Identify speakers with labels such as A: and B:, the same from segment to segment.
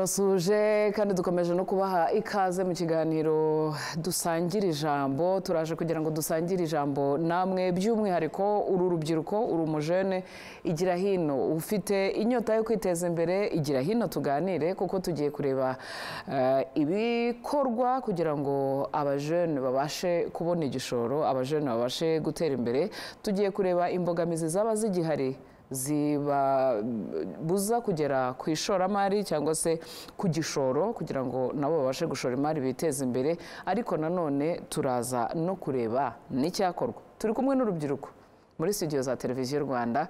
A: turabasuje kandi dukomeje no kubaha ikaze mu kiganiro dusangira ijambo turaje kugira ngo dusangire ijambo namwe by'umwihariko uru rubyiruko uri umujene igira hino ufite inyota yo kwiteza imbere igira hino tuganire kuko tugiye kureba eh, ibikorwa kugira ngo abajene babashe kubona igishoro abajene babashe gutera imbere tugiye kureba imbogamizi zaba zigihari zibabuza kugera ku ishoramari cyangwa se ku gishoro kugira ngo nabo babashe gushora imari biteze imbere ariko nanone turaza no kureba n'icyakorwa turi kumwe n'urubyiruko muri studio za televiziyo rwanda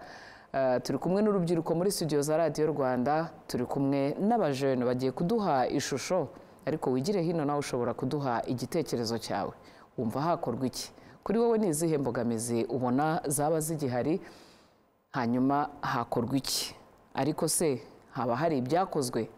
A: eh, turi kumwe n'urubyiruko muri studio za radiyo rwanda turi kumwe n'abajene bagiye kuduha ishusho ariko wigire hino nawe ushobora kuduha igitekerezo cyawe wumva hakorwa iki kuri wowe ni izihe mbogamizi ubona zaba zigihari hanyuma hakorwa iki ariko se haba hari ibyakozwe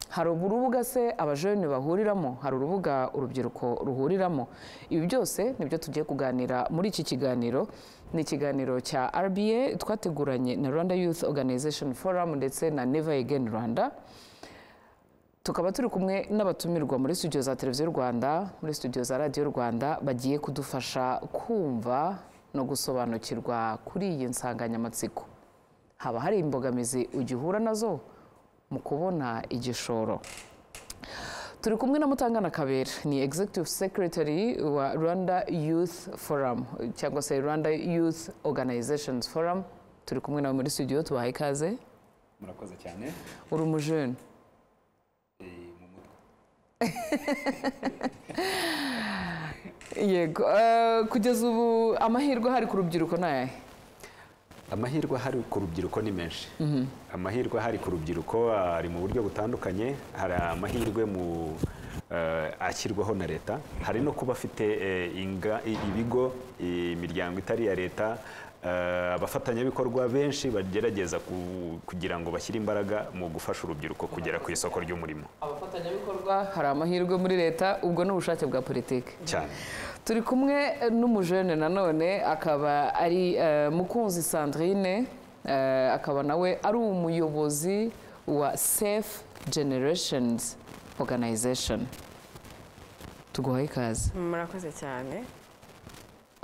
A: hari urubuga se abajene bahuriramo hari urubuga urubyiruko ruhuriramo ibi byose nibyo tugiye kuganira muri iki kiganiro ni ikiganiro cya rba twateguranye na rwanda youth organization forum ndetse na never again rwanda tukaba turi kumwe n'abatumirwa muri studio za televiziyo rwanda muri studio za radiyo rwanda bagiye kudufasha kumva no gusobanukirwa kuri iyi nsanganyamatsiko haba hari imbogamizi ugihura nazo mu kubona igishoro turi kumwe na mutangana kabera ni executive secretary wa rwanda youth forum cyangwa se rwanda youth organizations forum turi kumwe nawe muri studio tubahaye ikaze
B: murakoze cyane
A: uri umujene
B: Eh, mu mutwe
A: yego eh, kugeza ubu amahirwe ahari ku rubyiruko ni ayahe
B: amahirwe ahari ku rubyiruko ni menshi amahirwe ahari ku rubyiruko ari mu buryo butandukanye hari amahirwe mu eh, ashyirwaho na leta hari no kuba afite eh, inga- i- ibigo imiryango itari iya leta eh, abafatanyabikorwa benshi bagerageza ku- kugira ngo bashyire imbaraga mu gufasha urubyiruko kugera ku isoko ry'umurimo
A: abafatanyabikorwa hari amahirwe muri leta ubwo ni ubushake bwa politiki
B: cyane
A: turi kumwe n'umujene nanone akaba ari eh, mukunzi sandrine eh, akaba nawe ari umuyobozi wa safe generations organization tuguhaye ikaze
C: murakoze cyane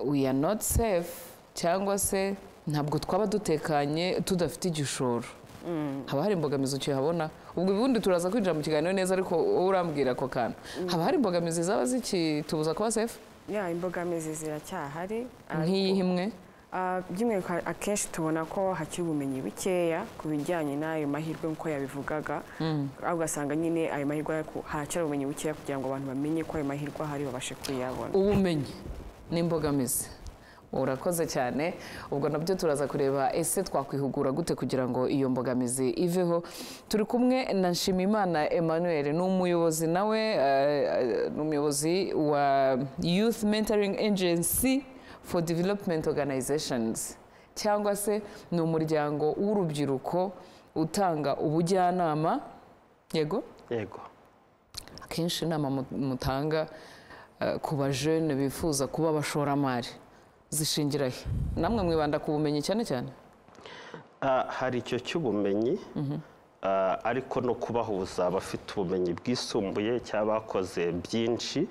A: we are not safe cyangwa se ntabwo twaba dutekanye tudafite igishoro haba hari imbogamizi ukihabona ubwo ubundi turaza kwinjira mu kiganiro neza ariko wowe urambwira ako kantu haba hari imbogamizi zaba zikitubuza kuba safe
C: ya imbogamizi ziracyahari
A: nk'iyihe imwe
C: Ah, by'umwihariko akenshi tubona ko hakiri ubumenyi bukeya ku bijyanye n'ayo mahirwe nk'uko yabivugaga aho ugasanga nyine ayo mahirwe ariko haracyari ubumenyi bukeya kugira ngo abantu bamenye ko ayo mahirwe ahari babashe kuyabona
A: ubumenyi n'imbogamizi urakoze cyane ubwo nabyo turaza kureba ese twakwihugura gute kugira ngo iyo mbogamizi iveho turi kumwe na nshimimana emmanuel ni umuyobozi nawe eh, eh, ni umuyobozi wa youth mentoring agency for development organizations cyangwa se ni umuryango w'urubyiruko utanga ubujyanama yego
D: yego
A: akenshi inama mu- mutanga eh, ku bajene bifuza kuba abashoramari zishingira he namwe mwibanda ku bumenyi cyane cyane
D: Ah, hari icyo cy'ubumenyi ah, ariko no kubahuza abafite ubumenyi bwisumbuye cyangwa bakoze byinshi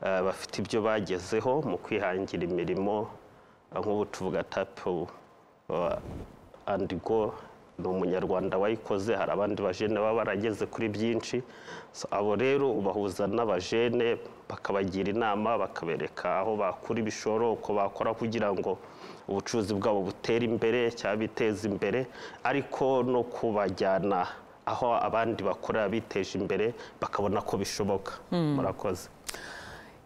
D: ah, bafite ibyo bagezeho mu kwihangira imirimo ah, nk'ubu tuvuga tapu andigo ni umunyarwanda wayikoze hari abandi bajene baba barageze kuri byinshi So, abo rero ubahuza n'abajene bakabagira inama bakabereka aho bakura ibishoro uko bakora kugira ngo ubucuruzi bwabo butere imbere cyangwa biteze imbere ariko no kubajyana aho abandi bakorera biteje imbere bakabona ko bishoboka murakoze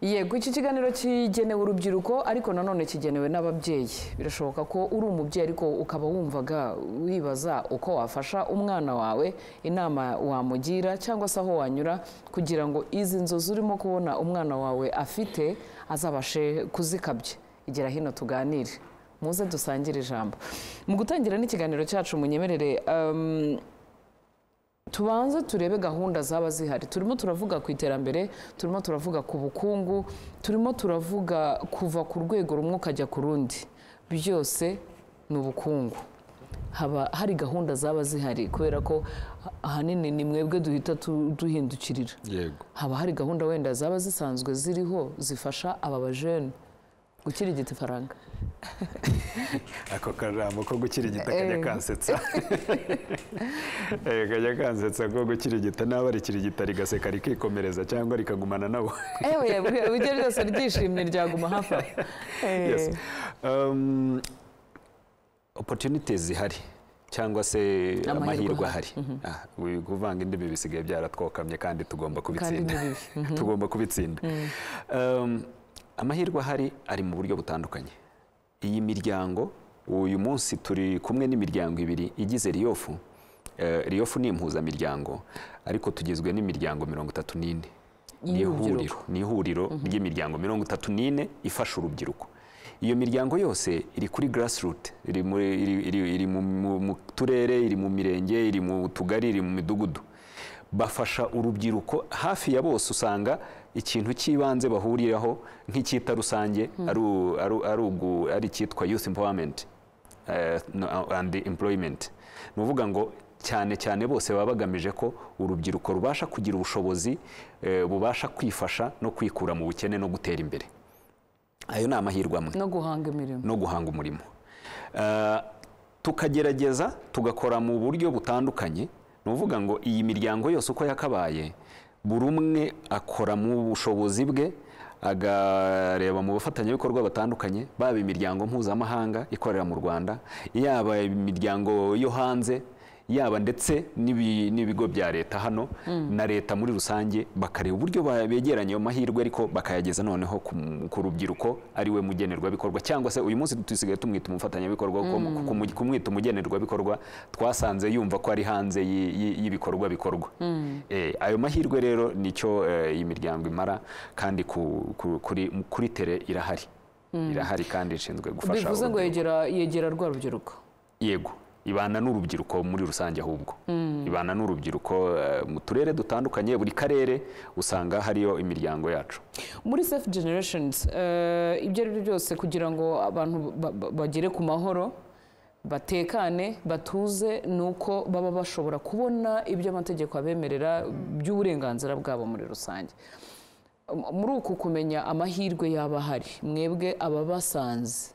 A: yego iki kiganiro kigenewe urubyiruko ariko nanone kigenewe n'ababyeyi birashoboka ko uri umubyeyi ariko ukaba wumvaga wibaza uko wafasha umwana wawe inama wamugira cyangwa se aho wanyura kugira ngo izi nzozi urimo kubona umwana wawe afite azabashe kuzikabya igira hino tuganire muze dusangire ijambo mu gutangira n'ikiganiro cyacu munyemerere um, tubanze turebe gahunda zaba zihari turimo turavuga ku iterambere turimo turavuga ku bukungu turimo turavuga kuva ku rwego rumwe ukajya ku rundi byose ni ubukungu haba hari gahunda zaba zihari kubera ko ahanini ni mwebwe duhita tu- duhindukirira
B: yego
A: haba hari gahunda wenda zaba zisanzwe ziriho zifasha aba bajene gukirigita ifaranga
B: ako kajambo ko gukirigita kajya kansetsa Eh, kajya kansetsa ko gukirigita naba rikirigita rigaseka rikikomereza cyangwa rikagumana nabo
A: ewe ibyo byose ryishimye ryaguma hafi aho
B: yes
A: Eh,
B: um, opportunities zihari cyangwa se
A: Amahirwe
B: amahirwe ahari Ah, wi- kuvanga indimi bisigaye byaratwokamye kandi tugomba kubitsinda
A: ni
B: tugomba kubitsinda Um, amahirwe ahari ari mu buryo butandukanye iyi miryango uyu munsi turi kumwe n'imiryango ibiri igize riyofu Eh, riyofu ni impuzamiryango ariko tugizwe n'imiryango mirongo itatu n'ine ni
A: Y'urubyiruko.
B: ihuriro ni ihuriro ry'imiryango mirongo itatu n'ine ifasha urubyiruko iyo miryango yose iri kuri grassroot iri mu- iri- iri- iri mu- mu mu turere iri mu mirenge iri mu tugari iri mu midugudu bafasha urubyiruko hafi ya bose usanga ikintu cy'ibanze bahuriraho nk'icyita rusange ari u- ari u- ari ugu- ari icyitwa youth empowerment eh, no- and employment ni ukuvuga ngo cyane cyane bose baba bagamije ko urubyiruko rubasha kugira ubushobozi eh, bubasha kwifasha no kwikura mu bukene no gutera imbere ayo ni amahirwe amwe
A: no guhanga imirimo
B: no guhanga umurimo Eh, tukagerageza tugakora mu buryo butandukanye ni ukuvuga ngo iyi miryango yose uko yakabaye buri umwe akora mu bushobozi bwe agareba mu bafatanyabikorwa batandukanye baba imiryango mpuzamahanga ikorera mu rwanda yaba imiryango yo hanze yaba ndetse n'ibi- n'ibigo bya leta hano na leta muri rusange bakareba uburyo ba- begeranya ayo mahirwe ariko bakayageza noneho ku m- ku rubyiruko ari we mugenerwabikorwa cyangwa se uyu munsi dusigaye tumwita umufatanyabikorwa kuko kumu- kumwita umugenerwabikorwa twasanze yumva ko ari hanze y- y- y'ibikorwa bikorwa Eh, ayo mahirwe rero nicyo eh, iyi miryango imara kandi ku- ku- kuri kuri tere irahari irahari kandi ishinzwe gufasha
A: bivuze ngo
B: urubyiruko.
A: yegera yegera rwa rubyiruko
B: yego ibana n'urubyiruko muri rusange ahubwo ibana n'urubyiruko eh, mu turere dutandukanye buri karere usanga hariyo imiryango yacu
A: muri safe generations eh, ibyo ari byo byose kugira ngo abantu ba- ba- bagere ku mahoro batekane batuze ni uko baba bashobora kubona ibyo amategeko abemerera by'uburenganzira bwabo muri rusange M- muri uku kumenya amahirwe yaba ahari mwebwe ababasanze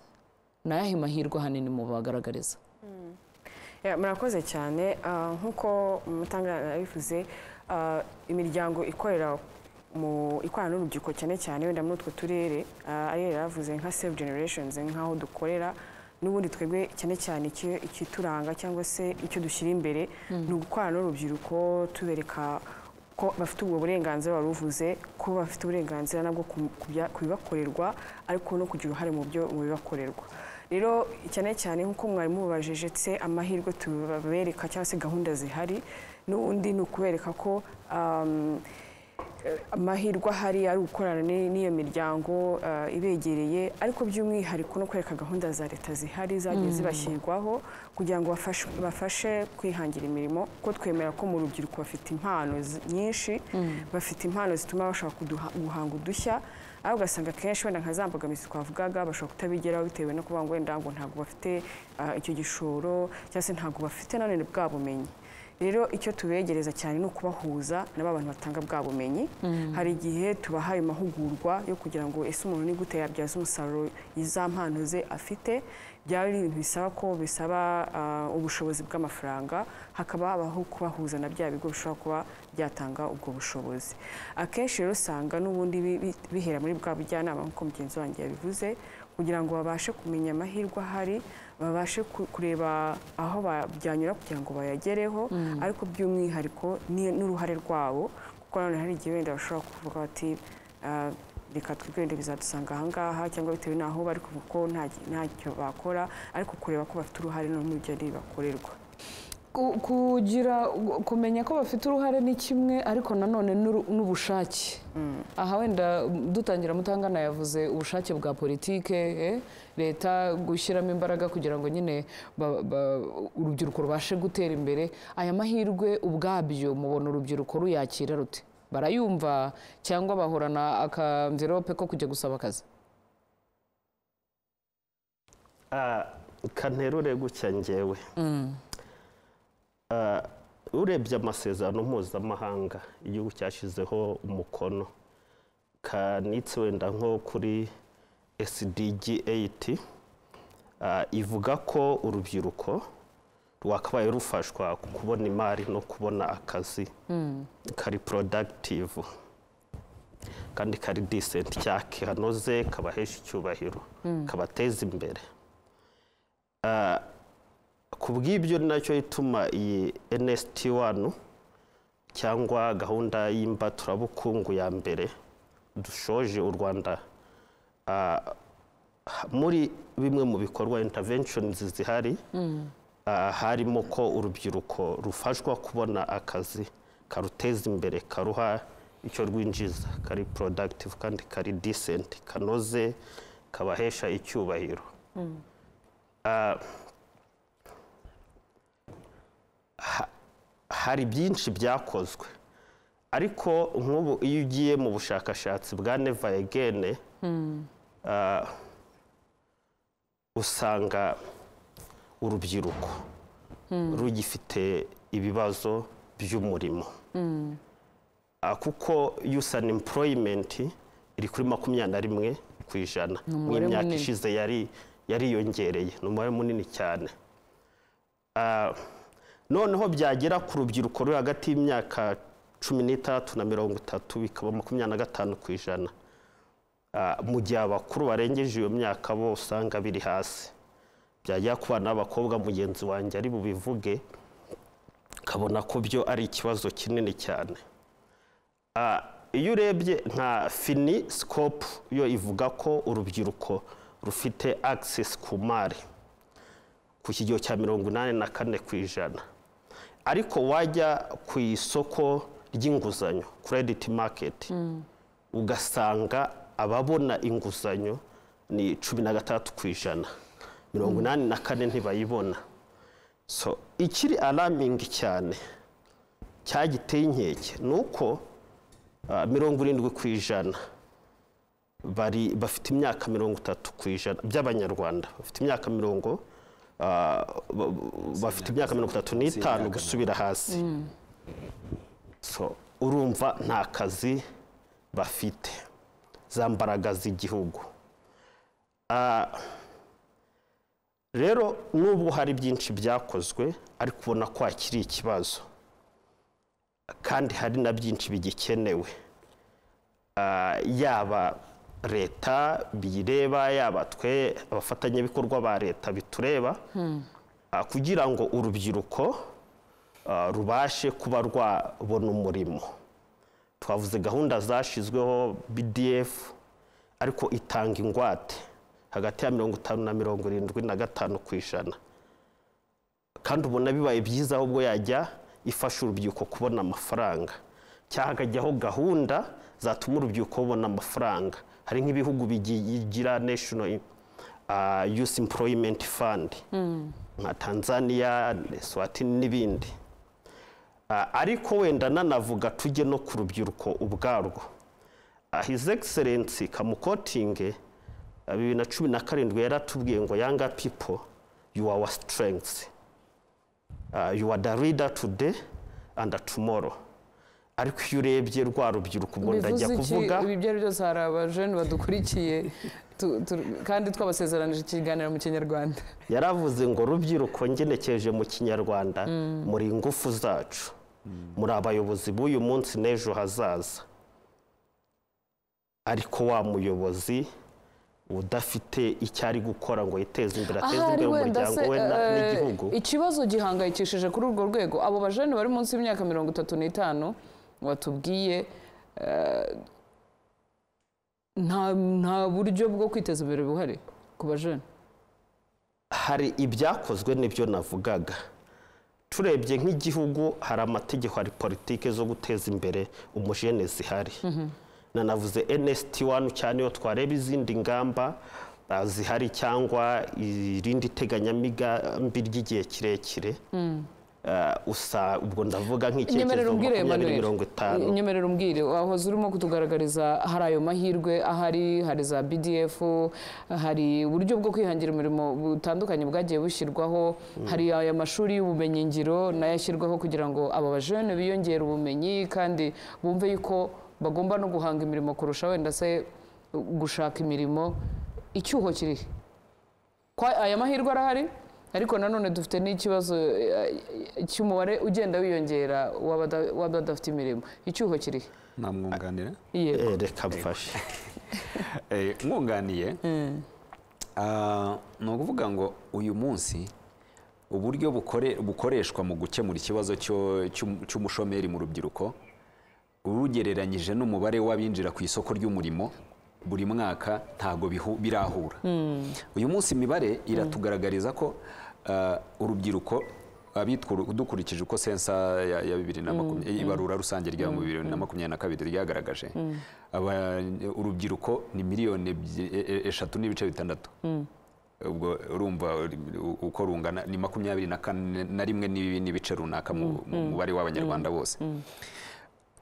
A: ni ayahe mahirwe ahanini mubagaragariza
C: Ya, murakoze cyane Ah, nk'uko mutangana yabivuze ah, imiryango ikorera mu ikorana n'urubyiruko cyane cyane wenda muri utwo turere ah, ariyo yari yavuze nka save generations nk'aho dukorera n'ubundi twebwe cyane cyane icyo- ikituranga cyangwa se icyo dushyira imbere ni ugukorana n'urubyiruko tubereka ko bafite ubwo burenganzira wari uvuze ko bafite uburenganzira nabwo ku- ku bya- ku bibakorerwa ariko no kugira uruhare mu byo mu bibakorerwa rero cyane cyane nk'uko mwari mubajije se amahirwe tubereka cyangwa se gahunda zihari n'ubundi ni ukubereka ko um, amahirwe ahari ari ugukorana ni- n'iyo miryango eh, ibegereye ariko by'umwihariko no kwereka gahunda za leta zihari zagiye zibashyirwaho kugira ngo bafashe- bafashe kwihangira imirimo kuko twemera ko mu rubyiruko bafite impano zi- nyinshi bafite impano zituma bashobora kuduha- guhanga udushya ariko ugasanga akenshi wenda nka za mbogamizi twavugaga bashobora kutabigeraho bitewe no kuvuga ngo wenda ngo ntabwo bafite eh, icyo gishoro cyangwa se ntabwo bafite nanone bwa bumenyi rero icyo tubegereza cyane ni ukubahuza nabo abantu batanga bwa bumenyi hari igihe tubahaye amahugurwa yo kugira ngo ese umuntu ni gute yabyaza umusaruro iza mpano ze afite byaba ari ibintu bisaba ko bisaba ah, ubushobozi bw'amafaranga hakaba habaho kubahuza na bya bigo bishobora kuba byatanga ubwo bushobozi akenshi rero usanga n'ubundi bi- bi- bihera muri bwa bujyanama nk'uko mugenzi wanjye yabivuze kugira ngo babashe kumenya amahirwe ahari babashe ku- kureba aho ba- byanyura kugira ngo bayagereho ariko by'umwihariko ni- n'uruhare rwabo kuko nanone hari igihe wenda bashobora kuvuga bati "Ah, reka twigende bizadusanga ahangaha cyangwa bitewe n'aho bari kuvuga ko nta- ntacyo bakora ariko kureba ko bafite uruhare no mu byo ari bakorerwa
A: Ku- kugira kumenya ko bafite uruhare ni kimwe ariko nanone n'uru- n'ubushake aha wenda dutangira mutangana yavuze ubushake bwa politike eh, leta gushyiramo imbaraga kugira ngo nyine ba- ba- urubyiruko rubashe gutera imbere aya mahirwe ubwabyo mubona urubyiruko ruyakira rute barayumva cyangwa bahorana akamvirope ko kujya gusaba akazi
D: Ah, kanterure gutya ngewe Ah, urebye amasezerano mpuzamahanga igihugu cyashyizeho umukono kanitse wenda nko kuri SDG 8 ah, ivuga ko urubyiruko rwakabaye rufashwa kubona imari no kubona akazi kari productive kandi kari decent cyake hanoze kabahesha icyubahiro kabateza imbere Ah, ku bw'ibyo ni nacyo ituma iyi NST 1 cyangwa gahunda y'imbaturabukungu ya mbere dushoje u Rwanda ah, muri bimwe mu bikorwa interventions zihari ah, harimo ko urubyiruko rufashwa kubona akazi karuteza imbere karuha icyo rwinjiza kari productive kandi kari decent kanoze kabahesha icyubahiro Ah, ha- hari byinshi byakozwe ariko nk'ubu iyo ugiye mu bushakashatsi bwa neva egene usanga urubyiruko rugifite ibibazo by'umurimo Ah, kuko yusi an iri kuri makumyabiri na rimwe ku ijana mu
A: umubare
D: myaka
A: munini.
D: ishize yari yariyongereye ni umubare munini cyane Ah, noneho byagera ku rubyiruko ruri hagati y'imyaka cumi n'itandatu na mirongo itatu bikaba makumyabiri na gatanu ku ijana Ah, mu gihe abakuru barengeje iyo myaka bo usanga biri hasi byagera ku bana b'abakobwa mugenzi wanjye ari bubivuge ukabona ko byo ari ikibazo kinini cyane Ah, iyo urebye nka fini sikopu yo ivuga ko urubyiruko rufite access ku mari ku kigero cya mirongo inani na kane ku ijana ariko wajya ku isoko ry'inguzanyo credit market ugasanga ababona inguzanyo ni cumi na gatandatu ku ijana mirongo inani na kane ntibayibona so ikiri alarming cyane cyagiteye inkeke ni uko ah, mirongo irindwi ku ijana bari bafite imyaka mirongo itatu ku ijana by'abanyarwanda bafite imyaka mirongo ah, ba- ba- bafite imyaka mirongo itatu n'itanu gusubira hasi so urumva nta kazi bafite za mbaraga z'igihugu Ah, rero nubwo hari byinshi byakozwe ariko ubona ko hakiri ikibazo kandi hari na byinshi bigikenewe Ah, yaba leta biyireba yaba twe abafatanyabikorwa ba leta bitureba ah, kugira ngo urubyiruko ah, rubashe kuba rwabona umurimo twavuze gahunda zashyizweho bdf ariko itanga ingwate hagati ya mirongo itanu na mirongo irindwi na gatanu ku ijana kandi ubona bibaye byiza ahubwo yajya ifasha urubyiruko kubona amafaranga cyangwa hagajyaho gahunda zatuma urubyiruko rubona amafaranga hari nk'ibihugu bigi- bigira national ah, youth employment fund nka tanzania swatini n'ibindi Ah, ariko wenda nanavuga tujye no ku rubyiruko ubwarwo Ah, his excellency kamukotinge ah, bibiri na cumi na karindwi yaratubwiye ngo yanga people you are our strength Ah, you are the leader today and tomorrow ariko iyo urebye rwa rubyiruko ubwo ndajya
A: bivuze iki
D: kuvuga
A: ibi ibyo ari byose hari abajeni badukurikiye tu- tu- kandi twabasezeranije ikiganiro mu kinyarwanda
D: yaravuze ngo rubyiruko ngenekereje mu kinyarwanda muri ingufu zacu muri abayobozi b'uyu munsi n'ejo hazaza ariko wa muyobozi udafite icyo ari gukora ngo yiteze imbere ateze
A: Ahari
D: imbere
A: wenda
D: umuryango
A: se,
D: we na-
A: eh,
D: n'igihugu
A: ikibazo gihangayikishije kuri urwo rwego abo bajeni bari munsi y'imyaka mirongo itatu n'itanu batubwiye eh, nta nta buryo bwo kwiteza imbere buhari ku bajeni
D: hari ibyakozwe n'ibyo navugaga turebye nk'igihugu hari amategeko hari politike zo guteza imbere umujene zihari nanavuze NST 1 cyane iyo twareba izindi ngamba ah, zihari cyangwa irindi teganyamigambi ry'igihe kirekire eh, usa ubwo ndavuga
A: nyemerera
D: nk'icyerekezo
A: umbwire
D: makumyabiri mirongo itanu
A: Emmanuel nyemerera umbwire wahoze urimo kutugaragariza hari ayo mahirwe ahari hari za bdf hari uburyo bwo kwihangira umurimo butandukanye bwagiye bushyirwaho hari aya mashuri y'ubumenyingiro nayo ashyirwaho kugira ngo aba bajene biyongere ubumenyi kandi bumve yuko bagomba no guhanga imirimo kurusha wenda se gushaka imirimo icyuho kirihe kwa aya mahirwe arahari ariko nanone dufite n'ikibazo eh, cy'umubare ugenda wiyongera w'abada- w'abadafite imirimo icyuho kirihe
B: namwunganira
A: yego
D: Eh, reka mfashe
B: Eh, mwunganiye Ah, ni ukuvuga ngo uyu munsi uburyo bukore- bukoreshwa mu gukemura ikibazo cyo- cy'um- cy'umushomeri mu rubyiruko ugereranyije n'umubare w'abinjira ku isoko ry'umurimo buri mwaka ntabwo bihu- birahura uyu munsi imibare iratugaragariza ko ah, urubyiruko abitwa uru- dukurikije uko sensa ya- ya bibiri na makumyabiri ibarura rusange rya mu bibiri na makumyabiri na kabiri ryagaragaje aba- urubyiruko ni miliyoni ebyi- e- e- eshatu n'ibice bitandatu ubwo urumva uri- u- uko rungana ni makumyabiri na kane na rimwe n'ibi- n'ibice runaka mu mu mubare w'abanyarwanda bose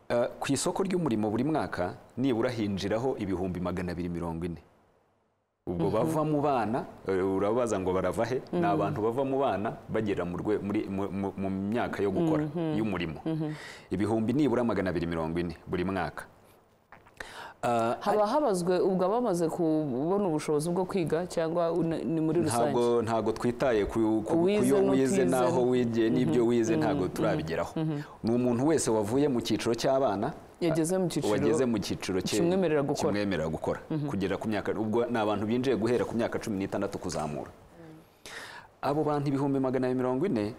B: Eh, ku isoko ry'umurimo buri mwaka nibura hinjiraho ibihumbi magana abiri mirongo ine ubwo bava mu bana eh, urabaza ngo barava he ni abantu bava mu bana bagera mu rwe- muri- mu- mu- mu myaka yo gukora y'umurimo ibihumbi nibura magana abiri mirongo ine buri mwaka Ah,
A: haba habazwe ubwo abamaze kubona ubushobozi bwo kwiga cyangwa una- ni muri rusange
B: ntabwo ntabwo twitaye ku ku- ku
A: Uwize
B: yo
A: n'utize.
B: wize n'aho wigiye n'ibyo wize ntabwo turabigeraho ni umuntu wese wavuye mu cyiciro cy'abana
A: yageze mu cyiciro
B: wageze mu cyiciro cye-
A: kimwemerera gukora.
B: kimwemerera gukora kugera ku myaka ubwo ni abantu binjiye guhera ku myaka cumi n'itandatu kuzamura abo bantu ibihumbi magana abiri mirongo ine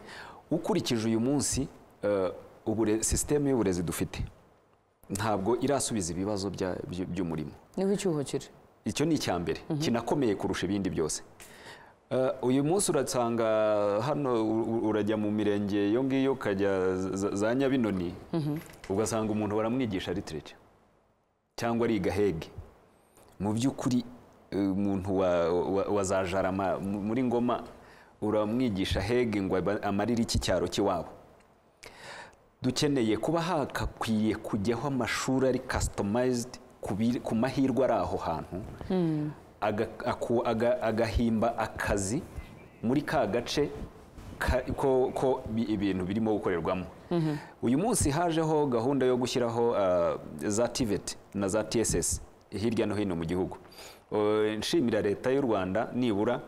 B: ukurikije uyu munsi eh, ubure- sisiteme y'uburezi dufite ntabwo irasubiza ibibazo bya- by- by'umurimo
A: niho icyuho kiri
B: icyo ni icya mbere kinakomeye kurusha ibindi byose Eh, uyu munsi urasanga hano u- u- urajya mu mirenge iyo ngiyo ukajya za- za nyabinoni ugasanga umuntu baramwigisha literature cyangwa ariga hege mu by'ukuri eh, umuntu wa- wa- wa za jarama mu- muri ngoma uramwigisha hege ngo aba- amarire iki cyaro cy'iwabo dukeneye kuba hakakwiye kujyaho amashuri ari customized ku biri- ku mahirwe ari aho hantu aga- aku- aga- agahimba akazi muri ka gace ka- ko ko bi- ibintu birimo gukorerwamo uyu munsi hajeho gahunda yo gushyiraho ah, za TVET na za TSS hirya no hino mu gihugu Eh, nshimira leta y'u Rwanda nibura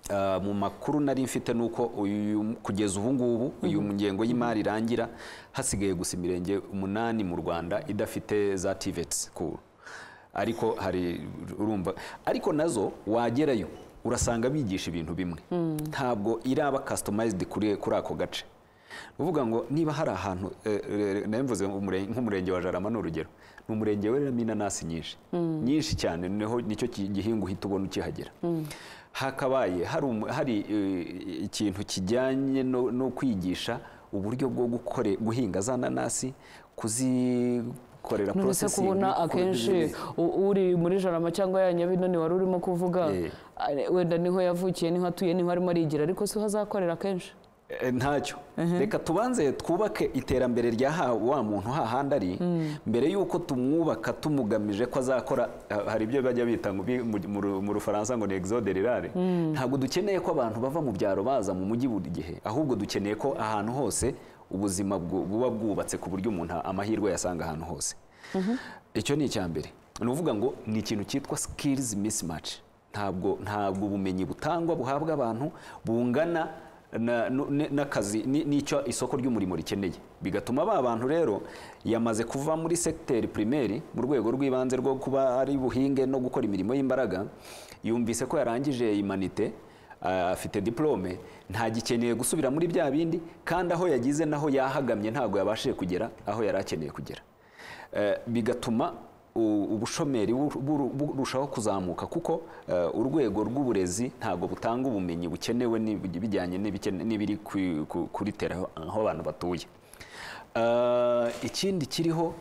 B: Ah, mu makuru nari mfite ni uko uyu- kugeza ubu ngubu uyu ngengo y'imari irangira hasigaye gusa imirenge umunani mu rwanda idafite za tiveti ku ariko hari urumva ariko nazo wagerayo urasanga bigisha ibintu bimwe ntabwo iraba customized kuri kuri ako gace uvuga ngo niba hari ahantu eh, eh, nari mvuze umure- nk'umurenge wa jarama ni urugero ni umurenge weramo inanasi nyinshi nyinshi cyane niho nicyo ki- gihingwa uhita ubona ukihagera hakabaye hari umu- hari eh, ikintu kijyanye no no kwigisha uburyo bwo gukore guhinga za nanasi kuzikorera
A: nonese
B: processing,
A: kubona
B: kuzi-
A: akenshi u- uri muri jarama cyangwa ya nyabinoni wari urimo kuvuga
B: Eh.
A: ari- wenda niho yavukiye niho atuye niho arimo arigira ariko siho azakorera kenshi
B: Eh, ntacyo reka tubanze twubake iterambere rya ha- wa muntu hahandi ari mbere y'uko tumwubaka tumugamije ko azakora ha- hari ibyo bajya bita ngo bi- mu- mu ru- mu rufaransa ngo ni exode rurale ntabwo dukeneye ko abantu bava mu byaro baza mu mujyi buri gihe ahubwo dukeneye ko ahantu hose ubuzima bwu- buba bwubatse ku buryo umuntu amahirwe yasanga ahantu hose icyo ni icya mbere ni ukuvuga ngo ni ikintu cyitwa skills mismatch ntabwo ntabwo ubumenyi butangwa buhabwa abantu bungana na- nu- ne- n'akazi ni- n'icyo isoko ry'umurimo rikeneye bigatuma ba bantu rero yamaze kuva muri segiteri pirimeri mu rwego rw'ibanze rwo kuba ari buhinge no gukora imirimo y'imbaraga yumvise ko yarangije imanite a- afite diplome ntagikeneye gusubira muri bya bindi kandi aho yagize naho yahagamye ntabwo yabashije kugera aho yari akeneye kugera Eh, bigatuma u- ubushomeri buru- buru- burushaho kuzamuka kuko eh, urwego rw'uburezi ntabwo butanga ubumenyi bukenewe ni- bijyanye n'ibikene- n'ibiri ku- ku- kuri tera aho- aho abantu batuye Eh, ikindi kiriho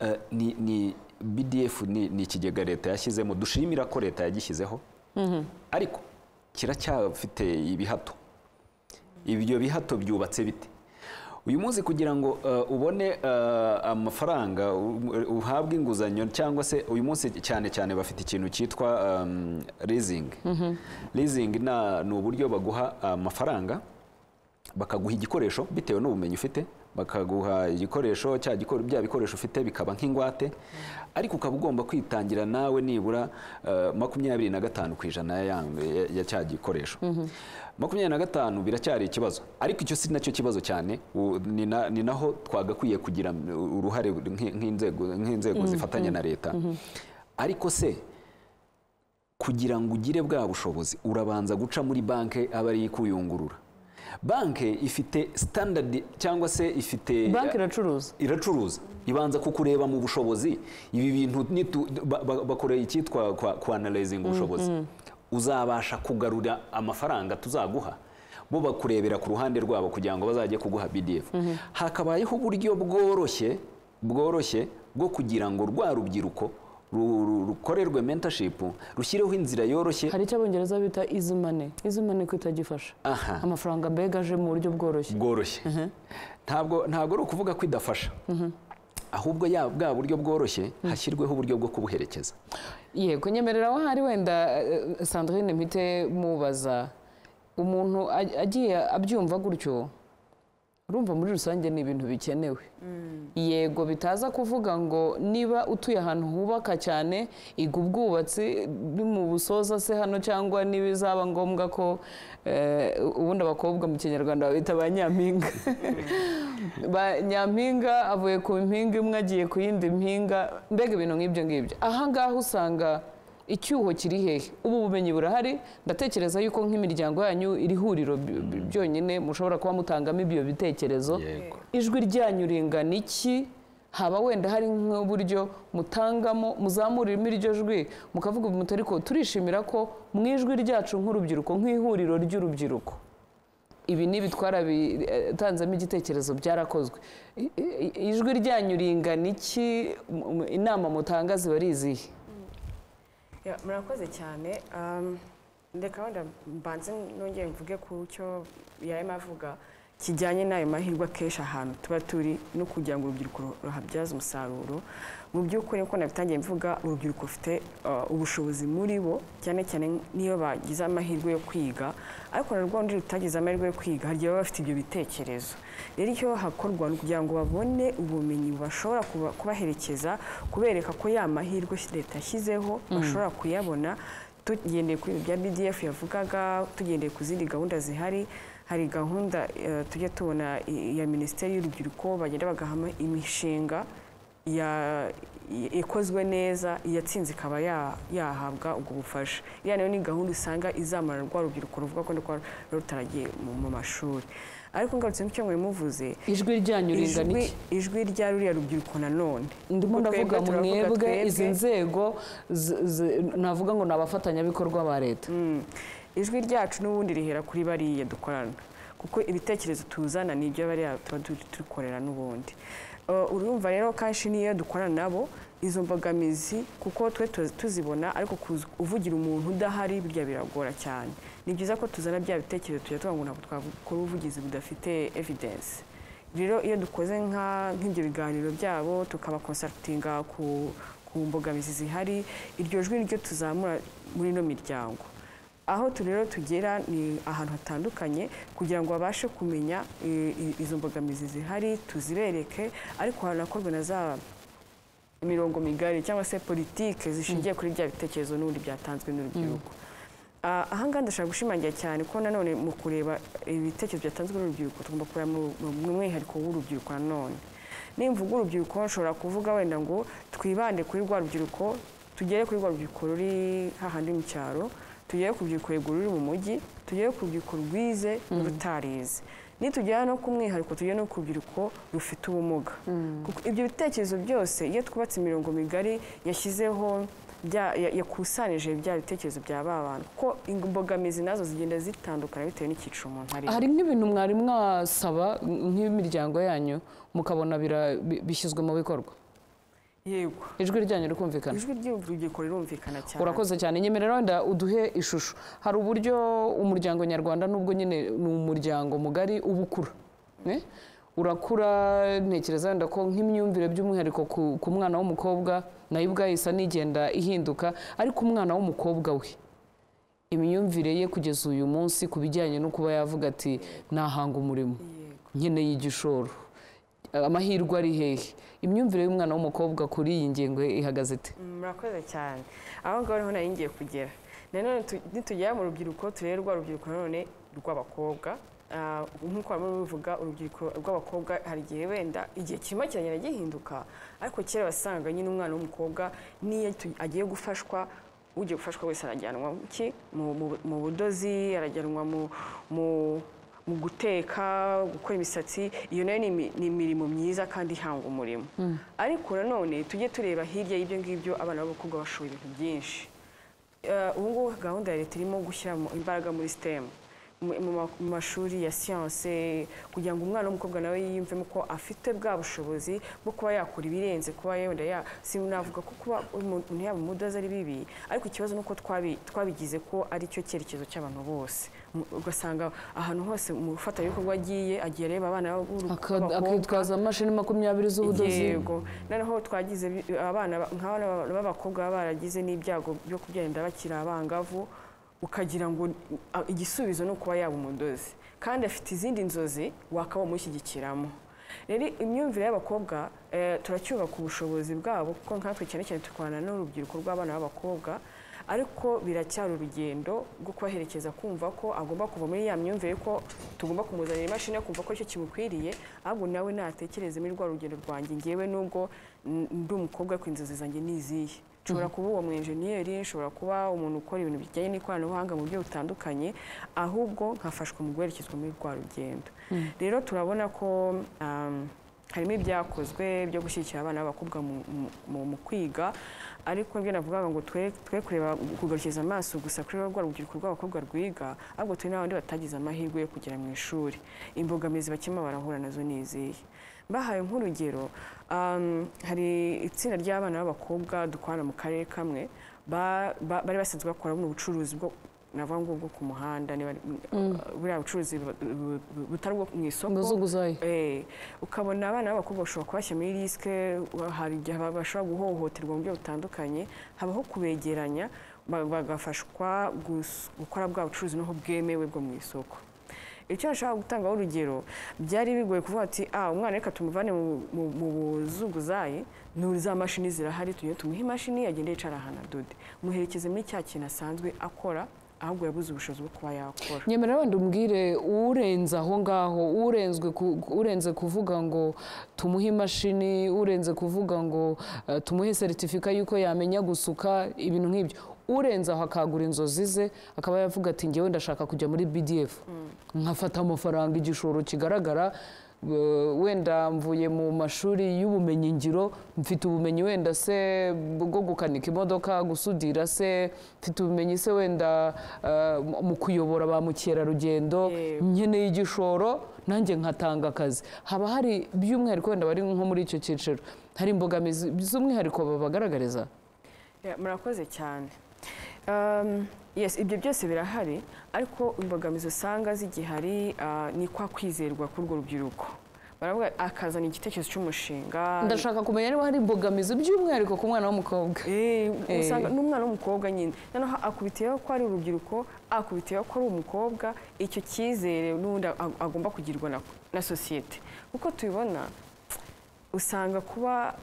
B: eh, ni- ni bdf ni ni ikigega leta yashyizemo dushimira ko leta yagishyizeho ariko kiracyafite ibihato ibyo bihato byubatse bite uyu munsi kugira ngo eh, ubone eh, amafaranga u- uhabwe inguzanyo cyangwa se uyu munsi cyane cyane bafite ikintu cyitwa um, leasing leasing na- ni uburyo baguha amafaranga bakaguha igikoresho bitewe n'ubumenyi ufite bakaguha igikoresho cya gikore bya bikoresho ufite bikaba nk'ingwate ariko ukaba ugomba kwitangira nawe nibura eh, makumyabiri na gatanu ku ijana ya, ya- ya, ya cya gikoresho makumyabiri na gatanu biracyari ikibazo ariko icyo si nacyo kibazo cyane u- ni na- ni naho twagakwiye kugira uruhare nk'i- nk'inzego nk'inzego zifatanya na leta ariko se kugira ngo ugire bwa bushobozi urabanza guca muri banki aba ari ikuyungurura banki ifite sitandadi cyangwa se ifite
A: banki iracuruza
B: iracuruza ibanza kukureba mu bushobozi ibi bintu nitu- ba- ba- bakoreye icyitwa kwanarayizinga ubushobozi uzabasha kugarura amafaranga tuzaguha bo bakurebera ku ruhande rwabo kugira ngo bazajye kuguha bdf hakabayeho uburyo bworoshye bworoshye bwo kugira ngo rwa rubyiruko ru- ru- rukorerwe mentorship rushyireho inzira yoroshye
A: hari icyo abongereza bita izimane izimane ko itagifasha
B: Aha.
A: amafaranga mbega aje mu buryo bworoshye
B: bworoshye ntabwo ntabwo ari ukuvuga ko idafasha ahubwo ya bwa buryo bworoshye hashyirweho uburyo bwo kubuherekeza
A: yego nyemerera aho hari wenda eh, sandrine mpite mubaza umuntu aj- agiye abyumva gutyo urumva muri rusange ni ibintu bikenewe yego bitaza kuvuga ngo niba utuye ahantu hubaka cyane iga ubwubatsi busoza se hano cyangwa ntibizaba ngombwa ko eh, ubundi abakobwa mu kinyarwanda babita ba nyampinga ba nyampinga avuye ku mpinga imwe agiye ku yindi mpinga mbega ibintu nk'ibyo ngibyo aha ngaha usanga icyuho kiri hehe ubu bumenyi burahari ndatekereza yuko nk'imiryango yanyu iri huriro by- by- byonyine mushobora kuba mutangamo ibyo bitekerezo
B: Yego.
A: ijwi ryanyu ringana iki haba wenda hari nk'uburyo mutangamo muzamuriramo iryo jwi mukavuga muti ariko turishimira ko mu ijwi ryacu nk'urubyiruko nk'ihuriro ry'urubyiruko ibi ni ibitwara bitanzemo igitekerezo byarakozwe I- i- ijwi ryanyu ringana iki M- m- inama mutanga ziba ari izihe
C: Ya, murakoze cyane Um, ndeka wenda mbanze nongere mvuge ku cyo yarimo avuga kijyanye n'ayo mahirwe akenshi ahantu tuba turi no kugira ngo urubyiruko ru- ruhabyaze umusaruro mu by'ukuri nkuko nabitangiye mvuga urubyiruko rufite uh, ubushobozi muri bo cyane cyane niyo bagize amahirwe yo kwiga ariko na rwo undi rutagize amahirwe yo kwiga hari igihe baba bafite ibyo bitekerezo rero icyo hakorwa ni ukugira ngo babone ubumenyi bashobora kuba- kubaherekeza kubereka ko ya mahirwe leta yashyizeho bashobora kuyabona tugendeye ku bintu bya bdf yavugaga tugendeye ku zindi gahunda zihari hari gahunda eh, tujya tubona i- ya minisiteri y'urubyiruko bagenda bagahama imishinga ya- i- ikozwe neza iyatsinze ikaba ya- yahabwa ubwo bufasha iya nayo ni gahunda usanga izamara rwa rubyiruko ruvuga ko rwa rutaragiye mu mu mashuri ariko ngarutse ku cyo mwari muvuze
A: ijwi ryanyu ringana
C: ijwi
A: iki
C: ijwi rya ruriya rubyiruko nanone
A: ndimo
C: Kuko twebwe
A: ndavuga
C: turavuga
A: mwebwe
C: twebwe.
A: izi nzego zi- zi- navuga ngo ni abafatanyabikorwa ba leta
C: Mm. ijwi ryacu n'ubundi rihera kuri bariya dukorana kuko ibitekerezo tuzana ni ibyo bariya tuba tu- tukorera n'ubundi Uh, urumva rero kenshi n'iyo dukorana nabo izo mbogamizi kuko twe tu- tuzibona ariko kuzi- uvugira umuntu udahari burya biragora cyane ni byiza ko tuzana bya bitekerezo tujya tuvuga ngo ntabwo twakora ubuvugizi budafite evidence rero iyo dukoze nka- nk'ibyo biganiro byabo tukabakonsarutinga ku ku mbogamizi zihari iryo jwi niryo tuzamura muri ino miryango aho tu rero tugera ni ahantu hatandukanye kugira ngo babashe kumenya eh, i- izo mbogamizi zihari tuzibereke ariko hanakorwe na za imirongo migari cyangwa se politike zishingiye kuri bya bitekerezo n'ubundi byatanzwe n'urubyiruko Ah, aha ngaha ndashaka gushimangira cyane ko nanone mu kureba ibitekerezo byatanzwe n'urubyiruko tugomba kureba mu mu mwihariko w'urubyiruko nanone nimvuga urubyiruko nshobora kuvuga wenda ngo twibande kuri rwa rubyiruko tugere kuri rwa rubyiruko ruri hahandi mu cyaro tugere ku rubyiruko ruguru ruri mu mujyi tugere ku rubyiruko rwize n'urutarize nitugera no ku mwihariko tugere no ku rubyiruko rufite ubumuga kuko ibyo bitekerezo byose iyo twubatse imirongo migari yashyizeho bya- ya- yakusanije bya bitekerezo bya ba bantu kuko imbogamizi nazo zigenda zitandukana bitewe n'icyiciro umuntu arimo
A: hari nk'ibintu mwari mwasaba nk'imiryango yanyu mukabona bira- bi- bishyizwe mu bikorwa
C: yego
A: ijwi ryanyu rikumvikana
C: ijwi ry'urubyiruko rirumvikana cyane
A: urakoze cyane nyemerera wenda uduhe ishusho hari uburyo umuryango nyarwanda nubwo nyine ni umuryango mugari uba ukura eh? urakura ntekereza wenda ko nk'imyumvire by'umwihariko ku- ku mwana w'umukobwa nayo ubwayo isa n'igenda ihinduka ariko umwana w'umukobwa we imyumvire ye kugeza uyu munsi ku bijyanye no kuba yavuga ati nahanga umurimo nkeneye igishoro amahirwe ari hehe imyumvire y'umwana w'umukobwa kuri iyi ngingo ihagaze ite
C: murakoze cyane aho ngaho niho nari ngiye kugera nanone tu- nitugera mu rubyiruko turebe rwa rubyiruko nanone rw'abakobwa Ah, nk'uko bamwe babivuga urubyiruko rw'abakobwa hari igihe wenda igihe kirimo kiragenda gihinduka ariko kera wasangaga nyine umwana w'umukobwa n'iyo tu- agiye gufashwa ugiye gufashwa wese arajyanwa mu ki? Mu- mu- mu budozi arajyanwa mu- mu mu guteka gukora imisatsi iyo nayo ni imi- ni imirimo myiza kandi ihanga umurimo ariko nanone tujye tureba hirya y'ibyo ngibyo abana b'abakobwa bashoboye ibintu byinshi Eh, ubu ngubu gahunda ya leta irimo gushyiramo imbaraga muri sitemu mu mashuri ya siyanse kugira ngo umwana w'umukobwa nawe yiyumvemo ko afite bwa bushobozi bwo kuba yakora ibirenze kuba yenda ya sinavuga ko kuba umuntu yaba umudozi ari bibi ariko ikibazo ni uko twabi- twabigize ko ari cyo cyerekezo cy'abantu bose Mu- ugasanga ahantu hose mu bikorwa agiye agiye areba abana
A: Aka-
C: b'abakobwa
A: akitwaza amashini makumyabiri z'ubudozi
C: yego noneho twagize bi- abana ba- nk'abana ba- b'abakobwa baba baragize n'ibyago byo kubyenda bakiri abangavu ukagira ngo a- igisubizo ni ukuba yaba umudozi kandi afite izindi nzozi wakaba umushyigikiramo rero imyumvire y'abakobwa eh, turacyubaka ubushobozi bwabo kuko nkatwe cyane cyane tukorana n'urubyiruko rw'abana b'abakobwa ariko biracyari urugendo rwo kubaherekeza kumva ko agomba kuva muri ya myumvire ko tugomba kumuzanira imashini yo kumva ko icyo kimukwiriye ahubwo nawe natekereze muri rwa rugendo rwanjye ngewe nubwo n- ndi umukobwa ariko inzozi zanjye ni izihe nshobora kuba uwo mu enjeniyeri nshobora kuba umuntu ukora ibintu bijyanye n'ikoranabuhanga mu buryo butandukanye ahubwo nkafashwa mu guherekezwa muri rwa rugendo rero turabona ko um, harimo ibyakozwe byo gushyigikira abana b'abakobwa mu- mu- mu mu kwiga ariko nibyo navugaga ngo twe twe kureba kugarukiza amaso gusa kuri rwa rubyiruko rw'abakobwa rwiga ahubwo turi n'abandi batagize amahirwe yo kugera mu ishuri imbogamizi bakema barahura nazo ni izihe mbahaye nk'urugero um, hari itsinda ry'abana b'abakobwa dukorana mu karere kamwe ba- ba- bari basanzwe bakora buno bucuruzi bwo navuga ngo bwo ku muhanda niba buriya bucuruzi bu- bu- bu- butari ubwo mu isoko
A: muzungu zayo
C: Eh, ukabona abana b'abakobwa bashobora kubashyira muri risike hari igihe baba bashobora guhohoterwa mu buryo butandukanye habaho kubegeranya ba- bagafashwa gus- gukora bwa bucuruzi n'aho bwemewe bwo mu isoko icyo nashaka gutangaho urugero byari bigoye kuvuga ati ah umwana reka tumuvane mu- mu- mu buzunguzayi nuri za mashini zirahari tujye tumuhe imashini agende yicara ahantu adode muherekeze muri cya kintu asanzwe akora ahubwo yabuze ubushobozi bwo kuba yakora
A: nyemerera wenda umbwire urenze aho ngaho urenzwe ku- urenze kuvuga ngo tumuhe imashini urenze kuvuga ngo eh, tumuhe seritifika y'uko yamenya gusuka ibintu nk'ibyo urenze aho akagura inzozi ze akaba yavuga ati ngewe ndashaka kujya muri bdf nkafata amafaranga igishoro kigaragara eh, wenda mvuye mu mashuri y'ubumenyingiro mfite ubumenyi wenda se bwo gukanika imodoka gusudira se mfite ubumenyi se wenda eh, mu- mu kuyobora ba mukerarugendo
C: Yego.
A: nkeneye igishoro nanjye nkatanga akazi haba hari by'umwihariko wenda bari nko muri icyo cyiciro hari imbogamizi z'umwihariko babagaragariza
C: Ya, murakoze cyane Um, yes ibyo byose birahari ariko imbogamizi usanga zigihari ah, ni kwa kwizerwa k'urwo rubyiruko baravuga akazana igitekerezo cy'umushinga
A: ndashaka kumenya niba hari imbogamizi by'umwihariko ku mwana w'umukobwa
C: Eh, usanga n'umwana w'umukobwa nyine noneho akubitiyeho ko ari urubyiruko akubitiyeho ko ari umukobwa icyo cyizere n'ubundi ag- agomba kugirwa na, na sosiyete uko tubibona usanga kuba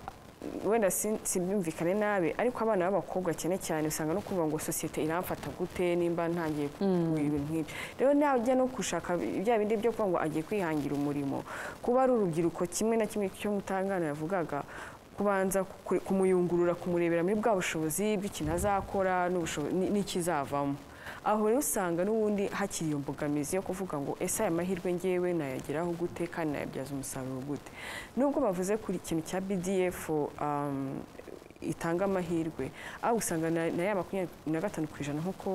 C: wenda sin- simbyumvikane nabi ariko abana b'abakobwa cyane cyane usanga no kuvuga ngo sosiyete iramfata gute nimba ntangiye kugura ibintu nk'ibyo rero najya no gushaka bya bindi byo kuvuga ngo agiye kwihangira umurimo kuba ari urubyiruko kimwe na kimwe cyo mutangana yavugaga kubanza ku- kumuyungurura kumurebera muri bwa bushobozi bw'ikintu azakora n'ubushobo- n- n'ikizavamo aho rero usanga n'ubundi hakiri iyo mbogamizi yo kuvuga ngo ese aya mahirwe ngewe nayageraho gute kandi nayabyaza umusaruro gute nubwo bavuze kuri ikintu cya bdf um, itanga amahirwe aho usanga na, na ya makumyabiri na gatanu ku ijana nk'uko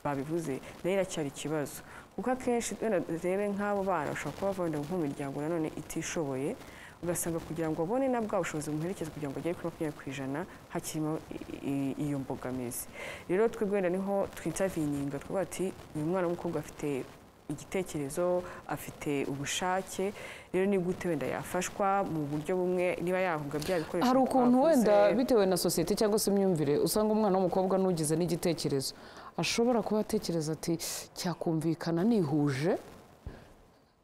C: babivuze nayo iracyari ikibazo kuko akenshi wenda rebe nk'abo bana bashobora kuba bava wenda nko mu miryango nanone itishoboye ugasanga kugira ngo abone na bwa bushobozi bumuherekeza kugira ngo agere kuri makumyabiri ku ijana hakirimo i- i- iyo mbogamizi rero twe wenda niho twitaviyininga twavuga ati uyu mwana w'umukobwa afite igitekerezo afite ubushake rero ni gute wenda yafashwa mu buryo bumwe niba yahabwa bya bikoresho
A: hari ukuntu
C: twavuze.
A: wenda bitewe na sosiyete cyangwa se imyumvire usanga umwana w'umukobwa n'ugize n'igitekerezo ashobora kuba atekereza ati cyakumvikana nihuje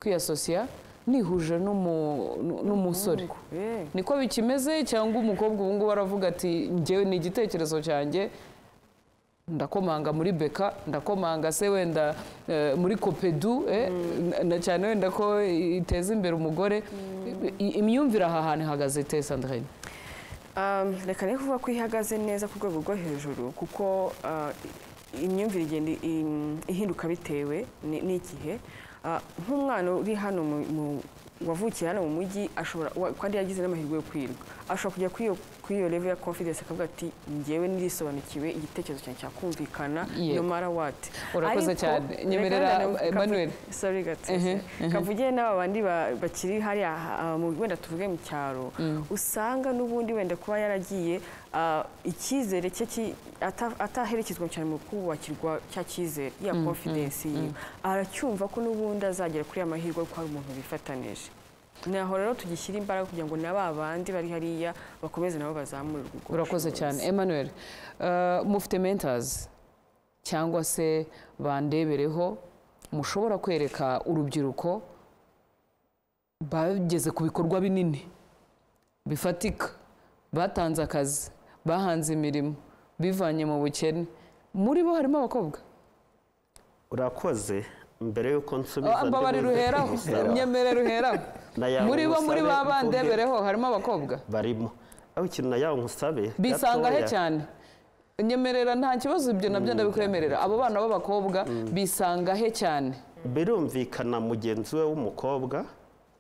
A: kwiyasosiya nihuje n'umu- n'umusore
C: Eh.
A: niko bikimeze cyangwa umukobwa ubu ngubu aravuga ati njyewe ni igitekerezo cyanjye ndakomanga muri beka ndakomanga se wenda eh, muri kopedu eh, na- na cyane wenda ko iteza imbere umugore I- imyumvire aha hantu ihagaze ite sandrine
C: Um, reka rero kuvuga ko ihagaze neza ku rwego rwo hejuru kuko uh, imyumvire igenda i- im- ihinduka bitewe ni- n'igihe Uh, nk'umwana uri hano mu- mu- wavukiye hano mu mujyi ashobora wa- kandi yagize n'amahirwe yo kwirwa ashobora kujya kuri iyo kuri iyo level ya confidence akavuga ati njyewe ndirisobanukiwe igitekerezo cyanjye cyakumvikana
A: Yego.
C: no matter what
A: Urakoze
C: Ariko,
A: cyane.
C: reka
A: Nyemerera,
C: wenda nawe kavu-
A: Emmanuel.
C: sorry gatete kavugire n'aba bandi ba- bakiri hariya ah, mu- wenda tuvuge mu cyaro usanga n'ubundi wenda kuba yaragiye ah, icyizere cye ki- ata- ataherekezwa cyane mu kubakirwa cya cyizere ya confidence yiwe aracyumva ko n'ubundi azagera kuri ya mahirwe kuko hari umuntu bifatanije naho rero tugishyira imbaraga kugira ngo na ba bandi bari hariya bakomeze nabo bazamurirwe ubwo
A: urakoze
C: bushobozi.
A: cyane emmanuel eh, mufite mentors cyangwa se bandebereho mushobora kwereka urubyiruko bageze ku bikorwa binini bifatika batanze akazi bahanze imirimo bivanye mu bukene muri bo harimo abakobwa
D: urakoze mbere y'uko nsubiza
A: Ah, mbabari
D: ndibuze
A: ruheraho
D: kugusaba.
A: nyemere ruheraho
D: Na yawe
A: muri bo muri
D: musabe
A: ba
D: uko
A: bandebereho harimo abakobwa
D: barimo aho ikintu na yawe nkusabe
A: bisanga he
D: gatoya.
A: cyane nyemerera nta kibazo ibyo nabyo ndabikwemerera abo bana b'abakobwa bisanga he cyane
D: birumvikana mugenzi we w'umukobwa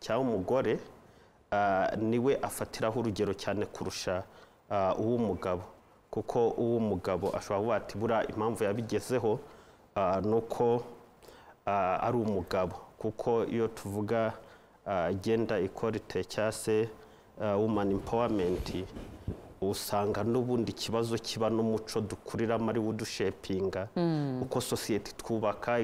D: cyangwa umugore ah, niwe afatiraho urugero cyane kurusha ah, uw'umugabo kuko uw'umugabo ashobora kuvuga ati buriya impamvu yabigezeho ah, ni uko ah, ari umugabo kuko iyo tuvuga ah, gender equality cyangwa se ah, woman empowerment usanga n'ubundi ikibazo kiba n'umuco dukuriramo ari wo udushepinga uko sosiyete twubaka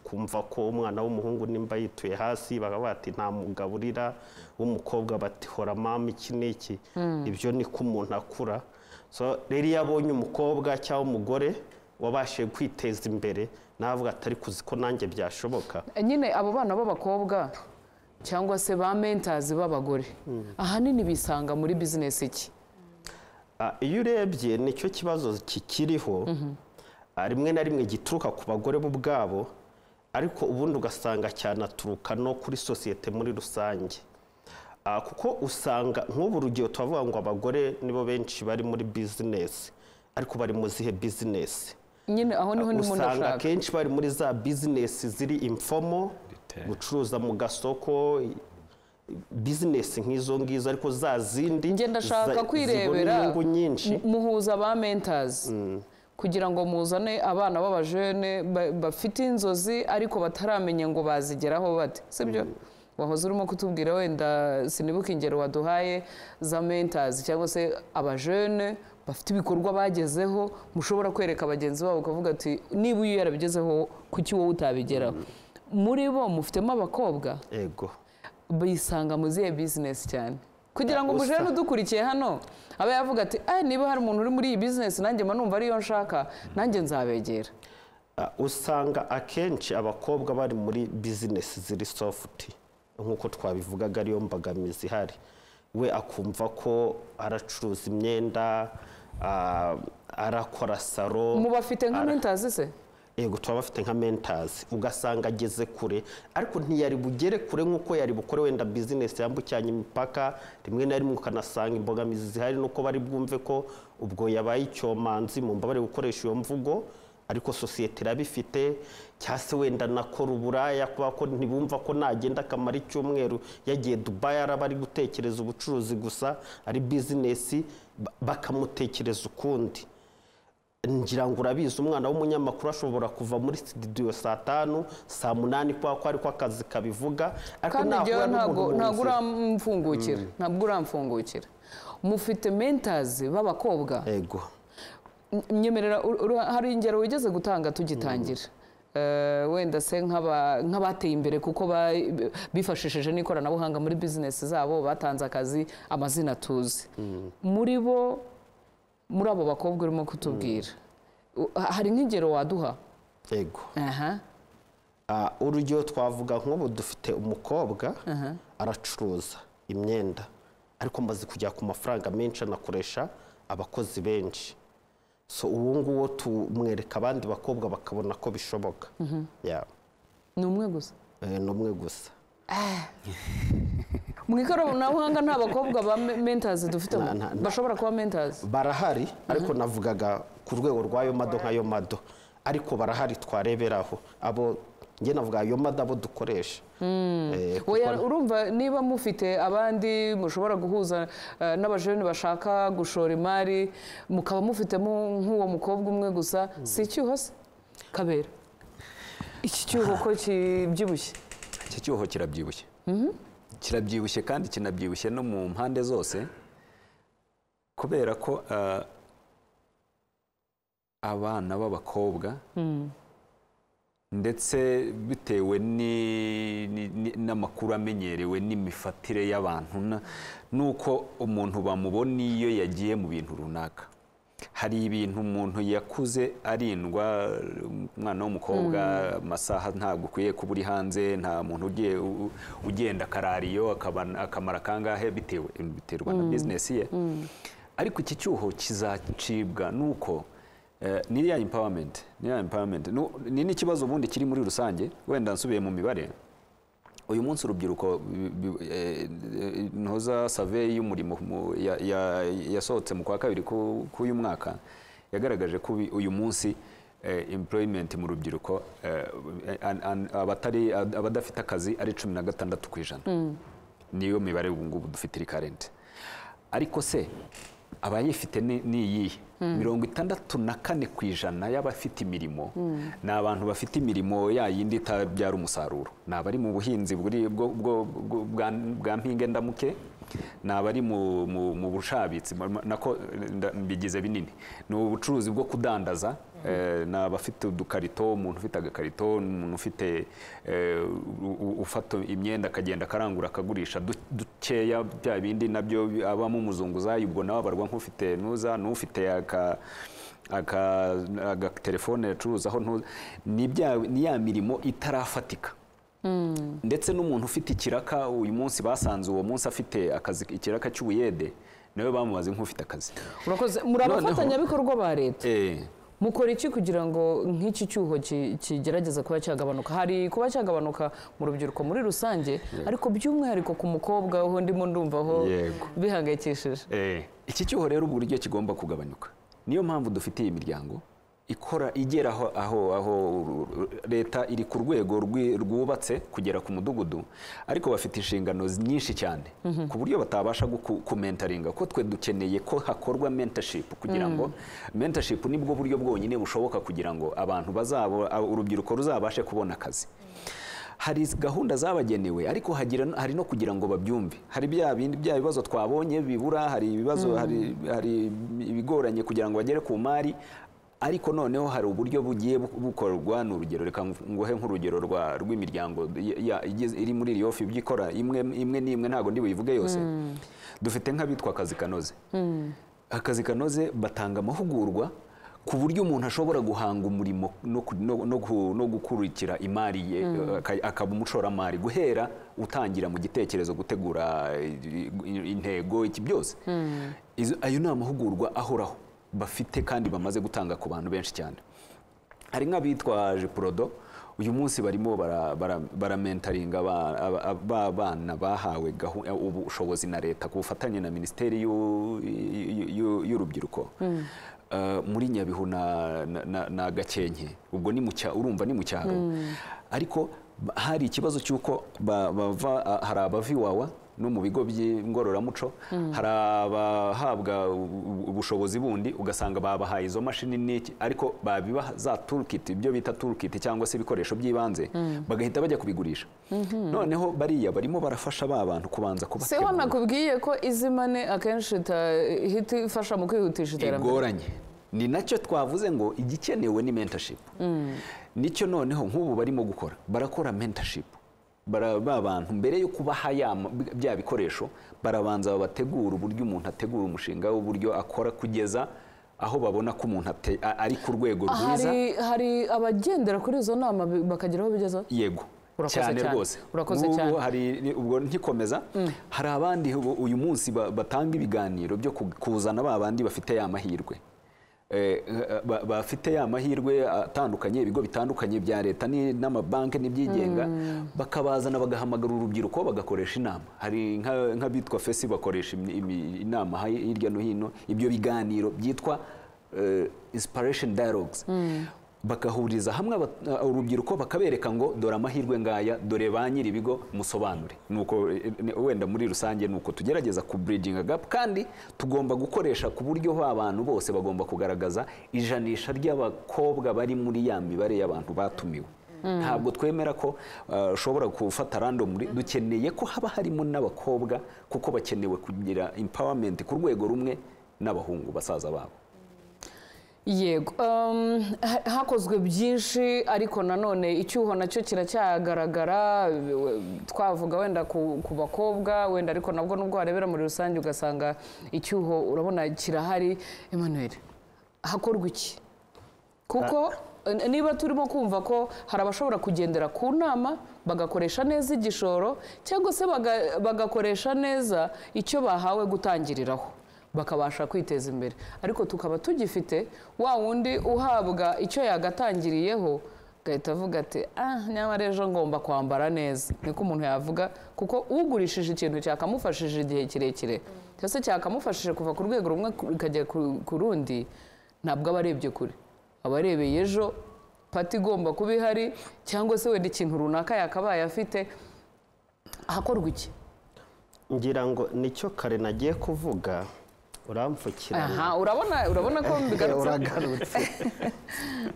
D: kumva ko umwana w'umuhungu nimba yituye hasi bakaba bati nta mugabo urira w'umukobwa bati hora mama iki n'iki ibyo niko umuntu akura so rero iyo abonye umukobwa cyangwa umugore wabashije kwiteza imbere navuga atari kuzi ko nanjye byashoboka
A: nyine abo bana b'abakobwa cyangwa se ba mentazi b'abagore ahanini bisanga muri bizinesi iki
D: Ah, iyo urebye nicyo kibazo kikiriho Ah, rimwe na rimwe gituruka ku bagore bo ubwabo ariko ubundi ugasanga cyanaturuka no kuri sosiyete muri rusange Ah, kuko usanga nk'ubu rugero turavuga ngo abagore nibo benshi bari muri bizinesi ariko bari mu zihe bizinesi
A: nyine aho niho ndimo
D: usanga
A: ndashaka
D: akenshi bari muri za bizinesi ziri imfomo gucuruza mu gasoko bizinesi nk'izo ngizo ariko za zindi
A: njye ndashaka
D: za- zibona
A: kwirebera
D: inyungu nyinshi
A: mu- muhuza ba mentazi kugira ngo muzane abana b'abajene ba- bafite inzozi ariko bataramenya ngo bazigeraho bate sibyo wahoze urimo kutubwira wenda sinibuka ingero waduhaye za mentazi cyangwa se abajene bafite ibikorwa bagezeho mushobora kwereka bagenzi babo ukavuga ati niba uyu yarabigezeho kuki wowe utabigeraho muri bo mufitemo abakobwa
D: ego
A: bisanga mu zihe bizinesi cyane kugira ngo
D: Usa.
A: umujene udukurikiye hano abe yavuga ati "Eh, niba hari umuntu uri muri iyi bizinesi nanjye mba numva ariyo nshaka nanjye nzabegera
D: Ah, usanga akenshi abakobwa bari muri bizinesi ziri sofuti nk'uko twabivugaga ariyo mbogamizi ihari we akumva ko aracuruza imyenda ah, arakora saro
A: mubafite nka
D: ara-
A: mentazi se
D: yego tuba bafite nka mentazi ugasanga ageze kure ariko ntiyari bugere kure nk'uko yari bukore wenda bizinesi yambukiranya imipaka rimwe na rimwe ukanasanga imbogamizi zihari nuko bari bwumve ko ubwo yabaye icyomanzi mu mbabare gukoresha iyo mvugo ariko sosiyete irabifite cyangwa se wenda anakora uburaya kubera ko ntibumva ko nagenda akamara icyumweru yagiye dubayi araba ari gutekereza ubucuruzi gusa ari bizinesi ba- bakamutekereza ukundi ngira ngo urabizi umwana w'umunyamakuru ashobora kuva muri studio saa tanu saa munani kubera ko ariko akazi kabivuga
A: kandi njyewe
D: nahura
A: ntabwo
D: n'umuntu
A: ntabwo
D: wumvira-
A: uramfungukira ntabwo uramfungukira mufite mentazi b'abakobwa
D: yego
A: N- nyemerera ur- ur- hari ingero wigeze gutanga tugitangira Eh, wenda se nk'aba- nk'abateye imbere kuko ba- bifashishije n'ikoranabuhanga muri bizinesi zabo batanze akazi amazina tuzi muri bo muri abo bakobwa urimo kutubwira u- ha- hari nk'ingero waduha
D: yego
A: aha
D: Ah, urugero twavuga nk'ubu dufite umukobwa aracuruza imyenda ariko maze kujya ku mafaranga menshi anakoresha abakozi benshi so uwo nguwo tumwereka abandi bakobwa bakabona ko bishoboka Yeah.
A: ni umwe gusa
D: Eh, ni umwe gusa
A: mu ikoranabuhanga nta bakobwa ba me- mentors dufite
D: Na- na- na-
A: bashobora kuba mentors
D: barahari ariko navugaga ku rwego rw'ayo mado nk'ayo mado ariko barahari twareberaho abo njye navuga ayo mado abo dukoresha Eh, kuko
A: Oya, urumva niba mufite abandi mushobora guhuza eh, n'abajeni bashaka gushora imari mukaba mufitemo nk'uwo mukobwa umwe gusa si icyuho se kabera iki cyuho ko kibyibushye
B: icyo cyuho kirabyibushye kirabyibushye kandi kinabyibushye no mu mpande zose kubera ko ah, abana b'abakobwa ndetse bitewe ni- ni- ni- n'amakuru amenyerewe n'imifatire y'abantu na- n'uko umuntu bamubona iyo yagiye mu bintu runaka hari ibintu umuntu yakuze arindwa umwana w'umukobwa amasaha ntabwo ukwiye kuba uri hanze nta muntu ugiye u- ugenda akarariyo akaba- akamara kangahe bitewe biterwa na bizinesi ye ariko iki cyuho kizacibwa n'uko eh, n'iriya empowerment n'iriya empowerment nu- ni n'ikibazo ubundi kiri muri rusange wenda nsubiye mu mibare uyu munsi urubyiruko bi- bi- eh, eh, ntoza saveyi y'umurimo mu- ya- ya- yasohotse mu kwa kabiri ku- k'uyu mwaka yagaragaje ko ubi- uyu munsi eh, employment mu rubyiruko eh, an- an- abatari- abadafite akazi ari cumi na gatandatu ku ijana niyo mibare ubu ngubu dufite iri karenti ariko se abayifite ni ni iyihe mirongo itandatu na kane ku ijana y'abafite imirimo ni abantu bafite imirimo ya yindi itabyara umusaruro ni abari mu buhinzi buri- bwo- bwo- bwo- bwa- bwa mpinge ndamuke ni abari mu- mu mu bushabitsi ma- ma- nako nda- mbigize binini ni ubucuruzi bwo kudandaza eh, ni abafite udukarito umuntu ufite agakarito umuntu ufite eh, u- u- ufata imyenda akagenda akarangura akagurisha du- dukeya bya bindi nabyo abamo umuzunguzayi ubwo nawe abarwa nk'ufite ntuza n'ufite aka aka agatelefone yacuruzaho ntuza ni bya- ni ya mirimo itarafatika ndetse n'umuntu ufite ikiraka uyu munsi basanze uwo munsi afite akazi ikiraka cy'ubuyede nawe bamubaze nk'ufite akazi
A: urakoze muri
B: Noneho-
A: abafatanyabikorwa ba leta
B: Eh,
A: mukora iki kugira ngo nk'iki cyuho ki- kigerageze kuba cyagabanuka hari kuba cyagabanuka mu rubyiruko muri rusange ariko by'umwihariko ku mukobwa ho ndimo ndumvaho
B: Yego.
A: bihangayikishije
B: eh, iki cyuho rero uburyo kigomba kugabanyuka niyo mpamvu dufite iyi miryango ikora igera aho aho aho ru- ru- leta iri ku rwego rwi- rwubatse kugera ku mudugudu ariko bafite inshingano nyinshi cyane ku buryo batabasha guku- kumentaringa ko twe dukeneye ko hakorwa mentorship kugira ngo mentorship nibwo buryo bwonyine bushoboka kugira ngo abantu bazabo urubyiruko ruzabashe kubona akazi hari gahunda zabagenewe ariko hagira, hari no kugira ngo babyumve hari bya bindi bya bibazo twabonye bibura hari ibibazo hari, hari ibigoranye kugira ngo bagere ku mari ariko noneho hari uburyo bugiye bu- bukorwa ni urugero reka ngu- nguhe nk'urugero rwa rw'imiryango ya- ya- igize- iri muri iriyo fi byikora imwe imwe n'imwe ntabwo ndi buyivuge yose dufite nk'abitwa akazi kanoze akazi kanoze batanga amahugurwa ku buryo umuntu ashobora guhanga umurimo no, ku- no, no, gu- no gukurikira imari ye aka- akaba umushoramari guhera utangira mu gitekerezo gutegura eh, i- intego iki byose Izo- ayo ni amahugurwa ahoraho bafite kandi bamaze gutanga ku bantu benshi cyane hari nk'abitwaje porodo uyu munsi barimo bara- bara- baramentaringa aba- aba- aba- ba bana bahawe gahu- ubushobozi na leta ku bufatanye na minisiteri y'u- y'u- y'u- y'urubyiruko Eh, muri nyabihu na, na, na, na gakenke ubwo ni mu cya- urumva ni mu cyaro ariko ba- hari ikibazo cy'uko ba- bava hari abava iwawa no mu bigo by'ingororamuco hari abahabwa ubu- ubushobozi bundi ugasanga babahaye izo mashini n'iki ariko babibaha za toolkit ibyo bita toolkit cyangwa se ibikoresho by'ibanze bagahita bajya kubigurisha noneho bariya barimo barafasha ba bantu kubanza
A: se
B: kubategura
A: wanakubwiye ko izimane akenshi itahita ifasha mu kwihutisha iterambere
B: igoranye ni nacyo twavuze ngo igikenewe ni mentorship nicyo noneho nk'ubu barimo gukora barakora mentorship bara ba bantu mbere yo kubaha ya ma- bya bikoresho barabanza bategura uburyo umuntu ategura umushinga w'uburyo akora kugeza aho babona ko umuntu ate- a- ari ku rwego rwiza
A: hari hari abagendera kuri izo nama bi- bakagira aho bigeza
B: yego
A: Urakoze
B: cyane
A: cyane.
B: rwose
A: Urakoze
B: Ngubu
A: cyane.
B: hari ubwo nkikomeza hari abandi ubu- uyu munsi ba- batanga ibiganiro byo ku- kuzana ba bandi bafite ya mahirwe Eh, eh, ba- bafite ya mahirwe atandukanye ibigo bitandukanye bya leta ni- n'amabanki n'ibyigenga bakabazana bagahamagara urubyiruko bagakoresha inama hari nka- nk'abitwa fesi bakoresha imi- imi- inama hi- hirya no hino ibyo biganiro byitwa eh, inspiration dialogues bagahuriza hamwe aba- urubyiruko bakabereka ngo dore amahirwe ngaya dore ba nyir'ibigo musobanure nuko eh, ne- wenda muri rusange nuko tugerageza ku bridging gap kandi tugomba gukoresha ku buryo abantu bose bagomba kugaragaza ijanisha ry'abakobwa bari muri ya mibare y'abantu batumiwe ntabwo twemera ko eh, ushobora gufata random dukeneye ko haba harimo n'abakobwa kuko bakenewe kugira empowerment ku rwego rumwe n'abahungu basaza babo
A: yego um, ha- hakozwe byinshi ariko nanone icyuho nacyo kiracyagaragara we- twavuga wenda ku, ku bakobwa wenda ariko nabwo nubwo warebera muri rusange ugasanga icyuho urabona kirahari emmanuel hakorwa iki kuko eh, niba turimo kumva ko hari abashobora kugendera ku nama bagakoresha neza igishoro cyangwa se baga- bagakoresha neza icyo bahawe gutangiriraho bakabasha kwiteza imbere ariko tukaba tugifite wa wundi uhabwa icyo yagatangiriyeho agahita avuga ati ah nyamara ejo ngomba kwambara neza niko umuntu yavuga kuko ugurishije ikintu cyakamufashije igihe kirekire cyose cyakamufashije kuva ku rwego rumwe ikajya ku- ku rundi ntabwo aba arebye kure aba arebeye ejo pati igomba kuba ihari cyangwa se wenda ikintu runaka yakabaye afite ahakorwa iki
D: ngira ngo nicyo kare nagiye kuvuga
A: aha
D: urampfukirana
A: urabona urabona ko mbigarutse
D: uragarutse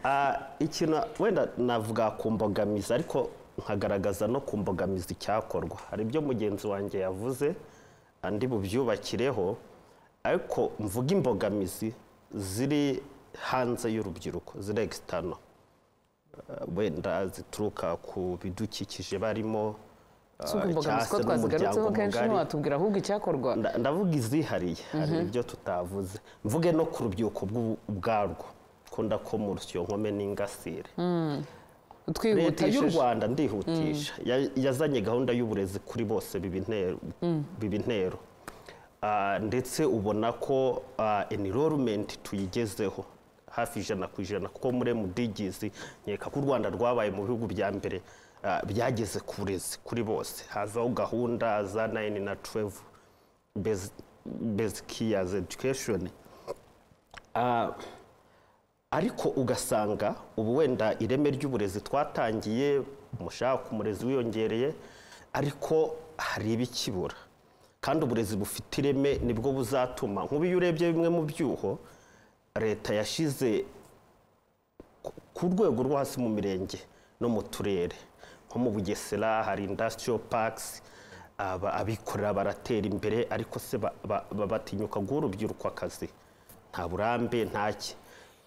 D: Ah, ikintu wenda navuga ku mbogamizi ariko nkagaragaza no ku mbogamizi icyakorwa hari ibyo mugenzi wanjye yavuze andi bubyubakireho ariko mvuga imbogamizi ziri hanze y'urubyiruko ziri egisitano wenda zituruka ku bidukikije barimo ah,
A: si imbogamizi ko
D: cyase
A: twazigarutseho
D: n'umuryango
A: kenshi
D: mugari.
A: ntiwatubwira ahubwo icyakorwa
D: Nda- ndavuga izihariye hari ibyo tutavuze mvuge no ku rubyiruko bw'u- ubwarwo kunda ko mu rusyo nkome n'ingasire leta y'u
A: twihutishije
D: rwanda ndihutisha ya- yazanye gahunda y'uburezi kuri bose biba intero biba intero Ah, ndetse ubona ko ah, enrollment tuyigezeho hafi ijana ku ijana kuko muri mudigizi nkeka ko u rwanda rwabaye mu bihugu bya mbere ah, byageze ku burezi kuri bose hazaho gahunda za 9 na 12 basic basic years education Ah, ariko ugasanga ubu wenda ireme ry'uburezi twatangiye umushahara ku murezi wiyongereye ariko hari ibikibura kandi uburezi bufite ireme nibwo buzatuma nk'ubu iyo urebye bimwe mu byuho leta yashyize ku rwego rwo hasi mu mirenge no mu turere nko mu bugesera hari industrial parks aba- abikorera baratera imbere ariko se ba- ba- ba- batinyuka guha urubyiruko akazi nta burambe ntaki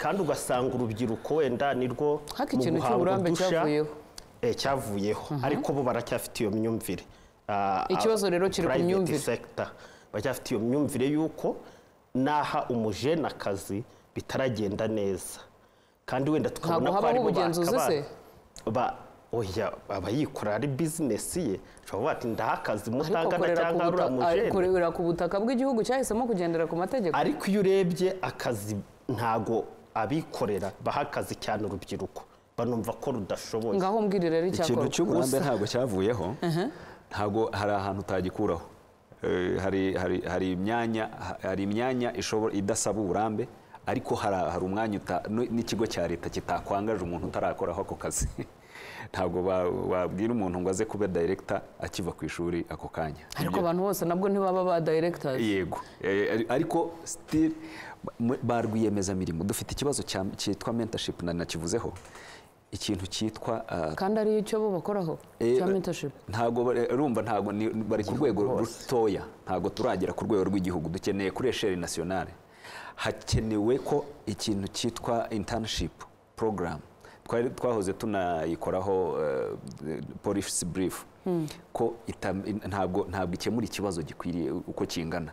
D: kandi ugasanga urubyiruko wenda nirwo
A: Ariko
D: mu
A: ikintu
D: guhanga
A: cy'uburambe
D: udushya,
A: cyavuyeho.
D: eh, cyavuyeho ariko bo baracyafite iyo myumvire Ah,
A: Ikibazo rero kiri ku
D: private
A: myumvire.
D: sector baracyafite iyo myumvire y'uko naha umujene akazi bitaragenda neza kandi wenda tukabona
A: Ntabwo
D: ko
A: habaho
D: aribo
A: ubugenzuzi
D: bakaba-
A: se?
D: ba oya aba yikorera ari bizinesi ye ushobora ati ndaha akazi
A: ariko
D: mutangana
A: akorera ku
D: cyangwa
A: buta-
D: arura mujene
A: akorera ku butaka bw'igihugu cyahisemo kugendera ku mategeko
D: ariko iyo urebye akazi ntago abikorera baha akazi cyane urubyiruko banumva ko rudashoboye
A: ngaho mbwirire ari
B: ikintu
A: icyakorwa
B: cy'uburambe ntabwo cyavuyeho ntabwo hari ahantu utagikuraho Eh, hari hari hari imyanya hari imyanya ishobora idasaba uburambe ariko hari hari umwanya uta- n- n'ikigo cya leta kitakwangaje umuntu utarakoraho ako kazi ntabwo ba- wabwira umuntu ngo aze kuba director akiva ku ishuri ako kanya
A: ariko
B: Ibyo-
A: abantu bose nabwo ntibaba ba dayiregitazi
B: yego Eh, ari- ariko still m- ba rwiyemezamirimo dufite ikibazo cya- cyitwa mentorship na nakivuzeho ikintu cyitwa ah,
A: kandi ari icyo bo bakoraho
B: eh,
A: cya mentorship
B: ntago bare- urumva ntago ni- bari ku rwego rutoya ntago turagera ku rwego rw'igihugu dukeneye kuri esheri nasiyonale hakenewe ko ikintu cyitwa internship program twari twahoze tunayikoraho eh, policy brief ko ita- ntabwo ntabwo ikemura ikibazo gikwiriye uko kingana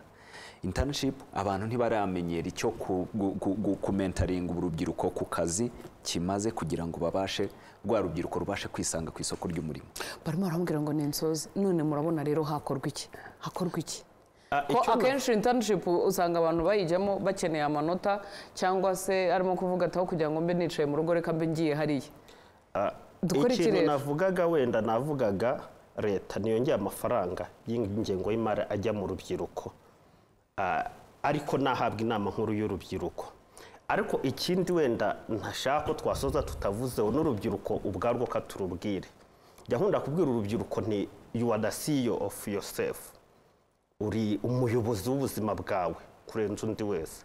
B: internship abantu ntibaramenyera icyo ku- gu- gu- gu- kumentaringa urubyiruko ku kazi kimaze kugira ngo babashe rwa rubyiruko rubashe kwisanga ku isoko ry'umurimo
A: barimo barambwira ngo ni insozi none murabona rero hakorwa iki hakorwa iki
B: Ah,
A: ko
B: icyo-
A: akenshi internship usanga abantu bayijyamo bakeneye amanota cyangwa se arimo kuvuga ataho kugira ngo mbe nicaye mu rugo reka mbe ngiye hariya Dukore iki
D: ikintu
A: rero?
D: navugaga wenda navugaga leta niyongeye amafaranga y'ingengo y'imari ajya mu rubyiruko Ah, ariko nahabwa inama nkuru y'urubyiruko ariko ikindi wenda ntashaka ko twasoza tutavuzeho n'urubyiruko ubwarwo ko turubwire jya nkunda kubwira urubyiruko nti you are the CEO of yourself uri umuyobozi w'ubuzima bwawe kurenza undi wese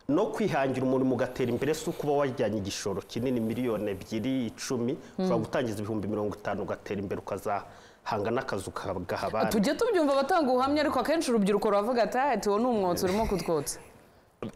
D: no kwihangira umurimo ugatera imbere si ukuba wajyanye igishoro kinini miliyoni ebyiri icumi ushobora gutangiza ibihumbi mirongo itanu ugatera imbere ukazahanga n'akazi ukagaha abandi
A: tujye tubyumva abatanga ubuhamya ariko akenshi urubyiruko ruravuga ati ati uwo ni umwotsi urimo kutwotsa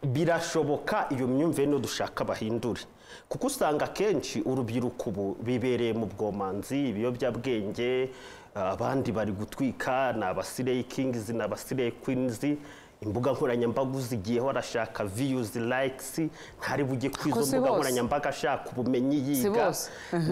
D: birashoboka iyo myumvire niyo dushaka bahindure kuko usanga akenshi urubyiruko ubu bibereye mu bwomanzi ibiyobyabwenge abandi bari gutwika ni abasireyi kingizi ni abasireyi kwinizi imbuga nkoranyambaga uzigiyeho arashaka viyuzi layikisi ntari bujye kuri
A: Ko
D: izo
A: si
D: mbuga
A: bose.
D: nkoranyambaga ashaka ubumenyi yiga
A: bose.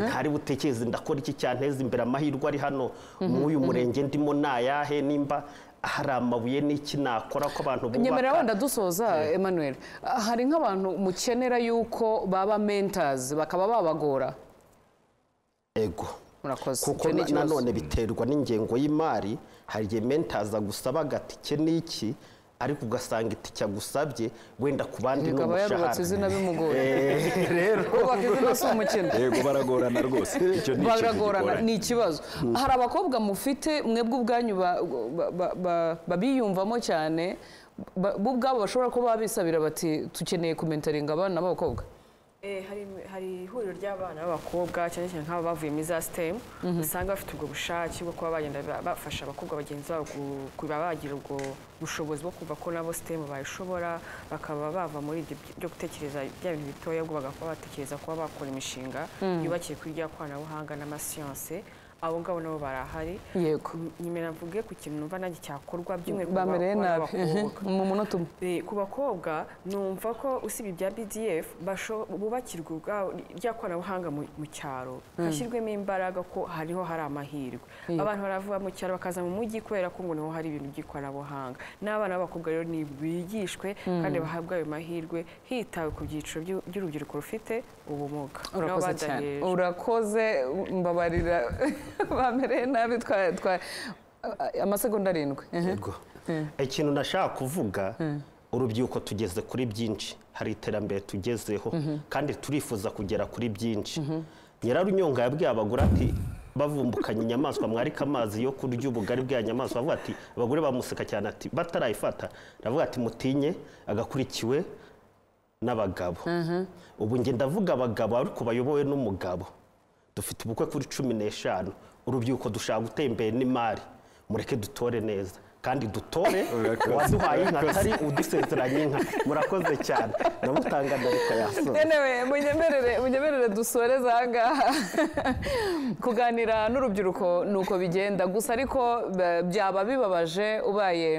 D: ntari butekereze ndakora iki cyanteza imbere amahirwe ari hano mw'uyu murenge ndimo ni ayahe nimba hari amabuye n'iki nakora ko abantu
A: nyemerera wenda dusoza emmanuel hari nk'abantu mukenera yuko baba mentors bakaba babagora
D: ego
A: murakoze
D: kuko
A: Icyo ni
D: na-
A: ikibazo.
D: nanone biterwa n'ingengo y'imari hari igihe mentaza agusaba agatike n'iki ariko ugasanga itike agusabye wenda ku bandi ni
A: Yego, aba yarubatse izina
D: umushahara
A: bimugoye
D: Eh, rero
A: kubaka izina si umukino
B: yego baragorana rwose icyo ni ikintu
A: baragorana
B: gigoranye.
A: ni ikibazo hari abakobwa mufite mwebwe ubwanyu ba- ba- ba- ba- babiyumvamo cyane ba- bo ubwabo bashobora kuba bisabira bati dukeneye kumentaringa abana b'abakobwa
C: Eh, hari hari ihuriro ry'abana b'abakobwa cyane cyane nk'aba bavuye muri za sitemu usanga bafite ubwo bushake bwo kuba bagenda ba- bafasha abakobwa bagenzi babo gu- kuba bagira ubwo bushobozi bwo kumva ko nabo sitemu bayishobora bakaba bava muri ibyo byo gutekereza bya bintu bitoya ubwo bagakora batekereza kuba bakora imishinga yubakiye kuri rya koranabuhanga n'amasiyanse abo ngabo nabo barahari
A: yego
C: nyemera mvuge ku kintu numva nanjye cyakorwa by'umwihariko ku
A: bamereye
C: bakobwa
A: nabi
C: n'abakobwa.
A: mu munota umwe
C: Eh, ku bakobwa numva ko usibye ibya BDF basho- bubakirwa ubwabo- rya koranabuhanga mu mu cyaro hashyirwemo imbaraga ko hariho hari amahirwe abantu barava mu cyaro bakaza mu mujyi kubera ko ngo naho hari ibintu by'ikoranabuhanga n'abana b'abakobwa rero ni bigishwe kandi bahabwa ayo mahirwe hitawe ku byiciro by'u- by'urubyiruko rufite ubumuga nabo
A: urakoze cyane
C: badaheje.
A: urakoze mbabarira bamereye nabi twa- twa- amasegonda arindwi
D: Ego. ikintu nashaka kuvuga urubyiruko tugeze kuri byinshi hari iterambere tugezeho kandi turifuza kugera kuri byinshi nyirarunyonga yabwiye abagore ati bavumbukanye inyamaswa mwarika amazi yo kurya ubugari bw'iyo nyamaswa avuga ati abagore bamuseka cyane ati batarayifata aravuga ati mutinye agakurikiwe n'abagabo ubu njye ndavuga abagabo ariko bayobowe n'umugabo dufite ubukwe kuri cumi n'eshanu urubyiruko dushaka gutera imbere n'imari mureke dutore neza kandi dutore
B: Urakoze.
D: uwaduhaye inka atari udusezeranye inka murakoze cyane ndamutanga ndareka yasoza
A: yenewe munyemerere munyemerere dusoreze ahangaha kuganira n'urubyiruko ni uko bigenda gusa ariko ba- byaba bibabaje ubaye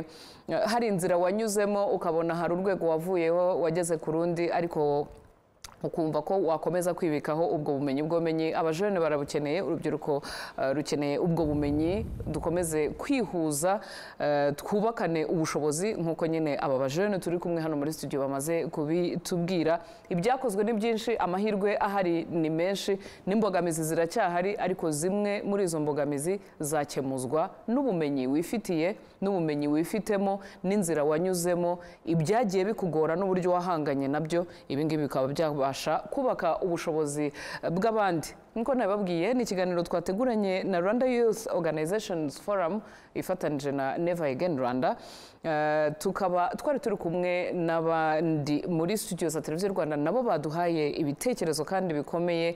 A: eh, hari inzira wanyuzemo ukabona hari urwego wavuyeho wageze ku rundi ariko ukumva ko wakomeza kwibikaho ubwo bumenyi bw'ubumenyi abajene barabukeneye urubyiruko eh, rukeneye ubwo bumenyi dukomeze kwihuza eh, twubakane ubushobozi nk'uko nyine aba bajene turi kumwe hano muri studio bamaze kubitubwira ibyakozwe ni byinshi amahirwe ahari ni menshi n'imbogamizi ziracyahari ariko zimwe muri izo mbogamizi zakemuzwa n'ubumenyi wifitiye n'ubumenyi wifitemo n'inzira wanyuzemo ibyagiye bikugora n'uburyo wahanganye nabyo ibi ngibi bikaba byaba kubasha kubaka ubushobozi eh, bw'abandi nk'uko nabibabwiye ni ikiganiro twateguranye na rwanda youth organizations forum ifatanije na never again rwanda Eh, tukaba twari turi kumwe n'abandi muri studio za televiziyo rwanda nabo baduhaye ibitekerezo kandi bikomeye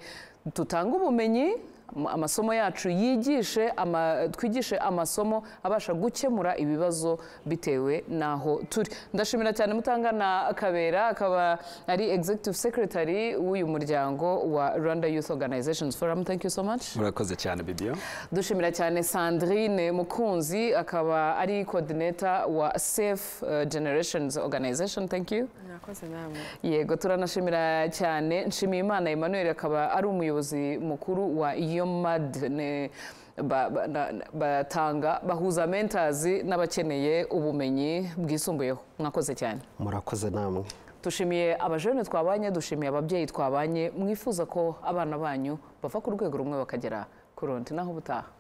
A: tutanga ubumenyi Ama- amasomo yacu yigishe ama- twigishe amasomo abasha gukemura ibibazo bitewe n'aho turi ndashimira cyane mutangana kabera akaba ari executive secretary w'uyu muryango wa rwanda youth organizations forum thank you so much
B: murakoze cyane bibiyo
A: dushimira cyane sandrine mukunzi akaba ari coordinator wa safe eh, generations organization thank you
C: mwakoze namwe
A: yego turanashimira cyane nshimiyimana emmanuel akaba ari umuyobozi mukuru wa yomad ne- ba- ba- na- na- batanga bahuza mentors n'abakeneye ubumenyi bwisumbuyeho mwakoze cyane
D: murakoze namwe
A: dushimiye abajene twabanye dushimiye ababyeyi twabanye mwifuza ko abana banyu bava ku rwego rumwe bakagera ku rundi naho ubutaha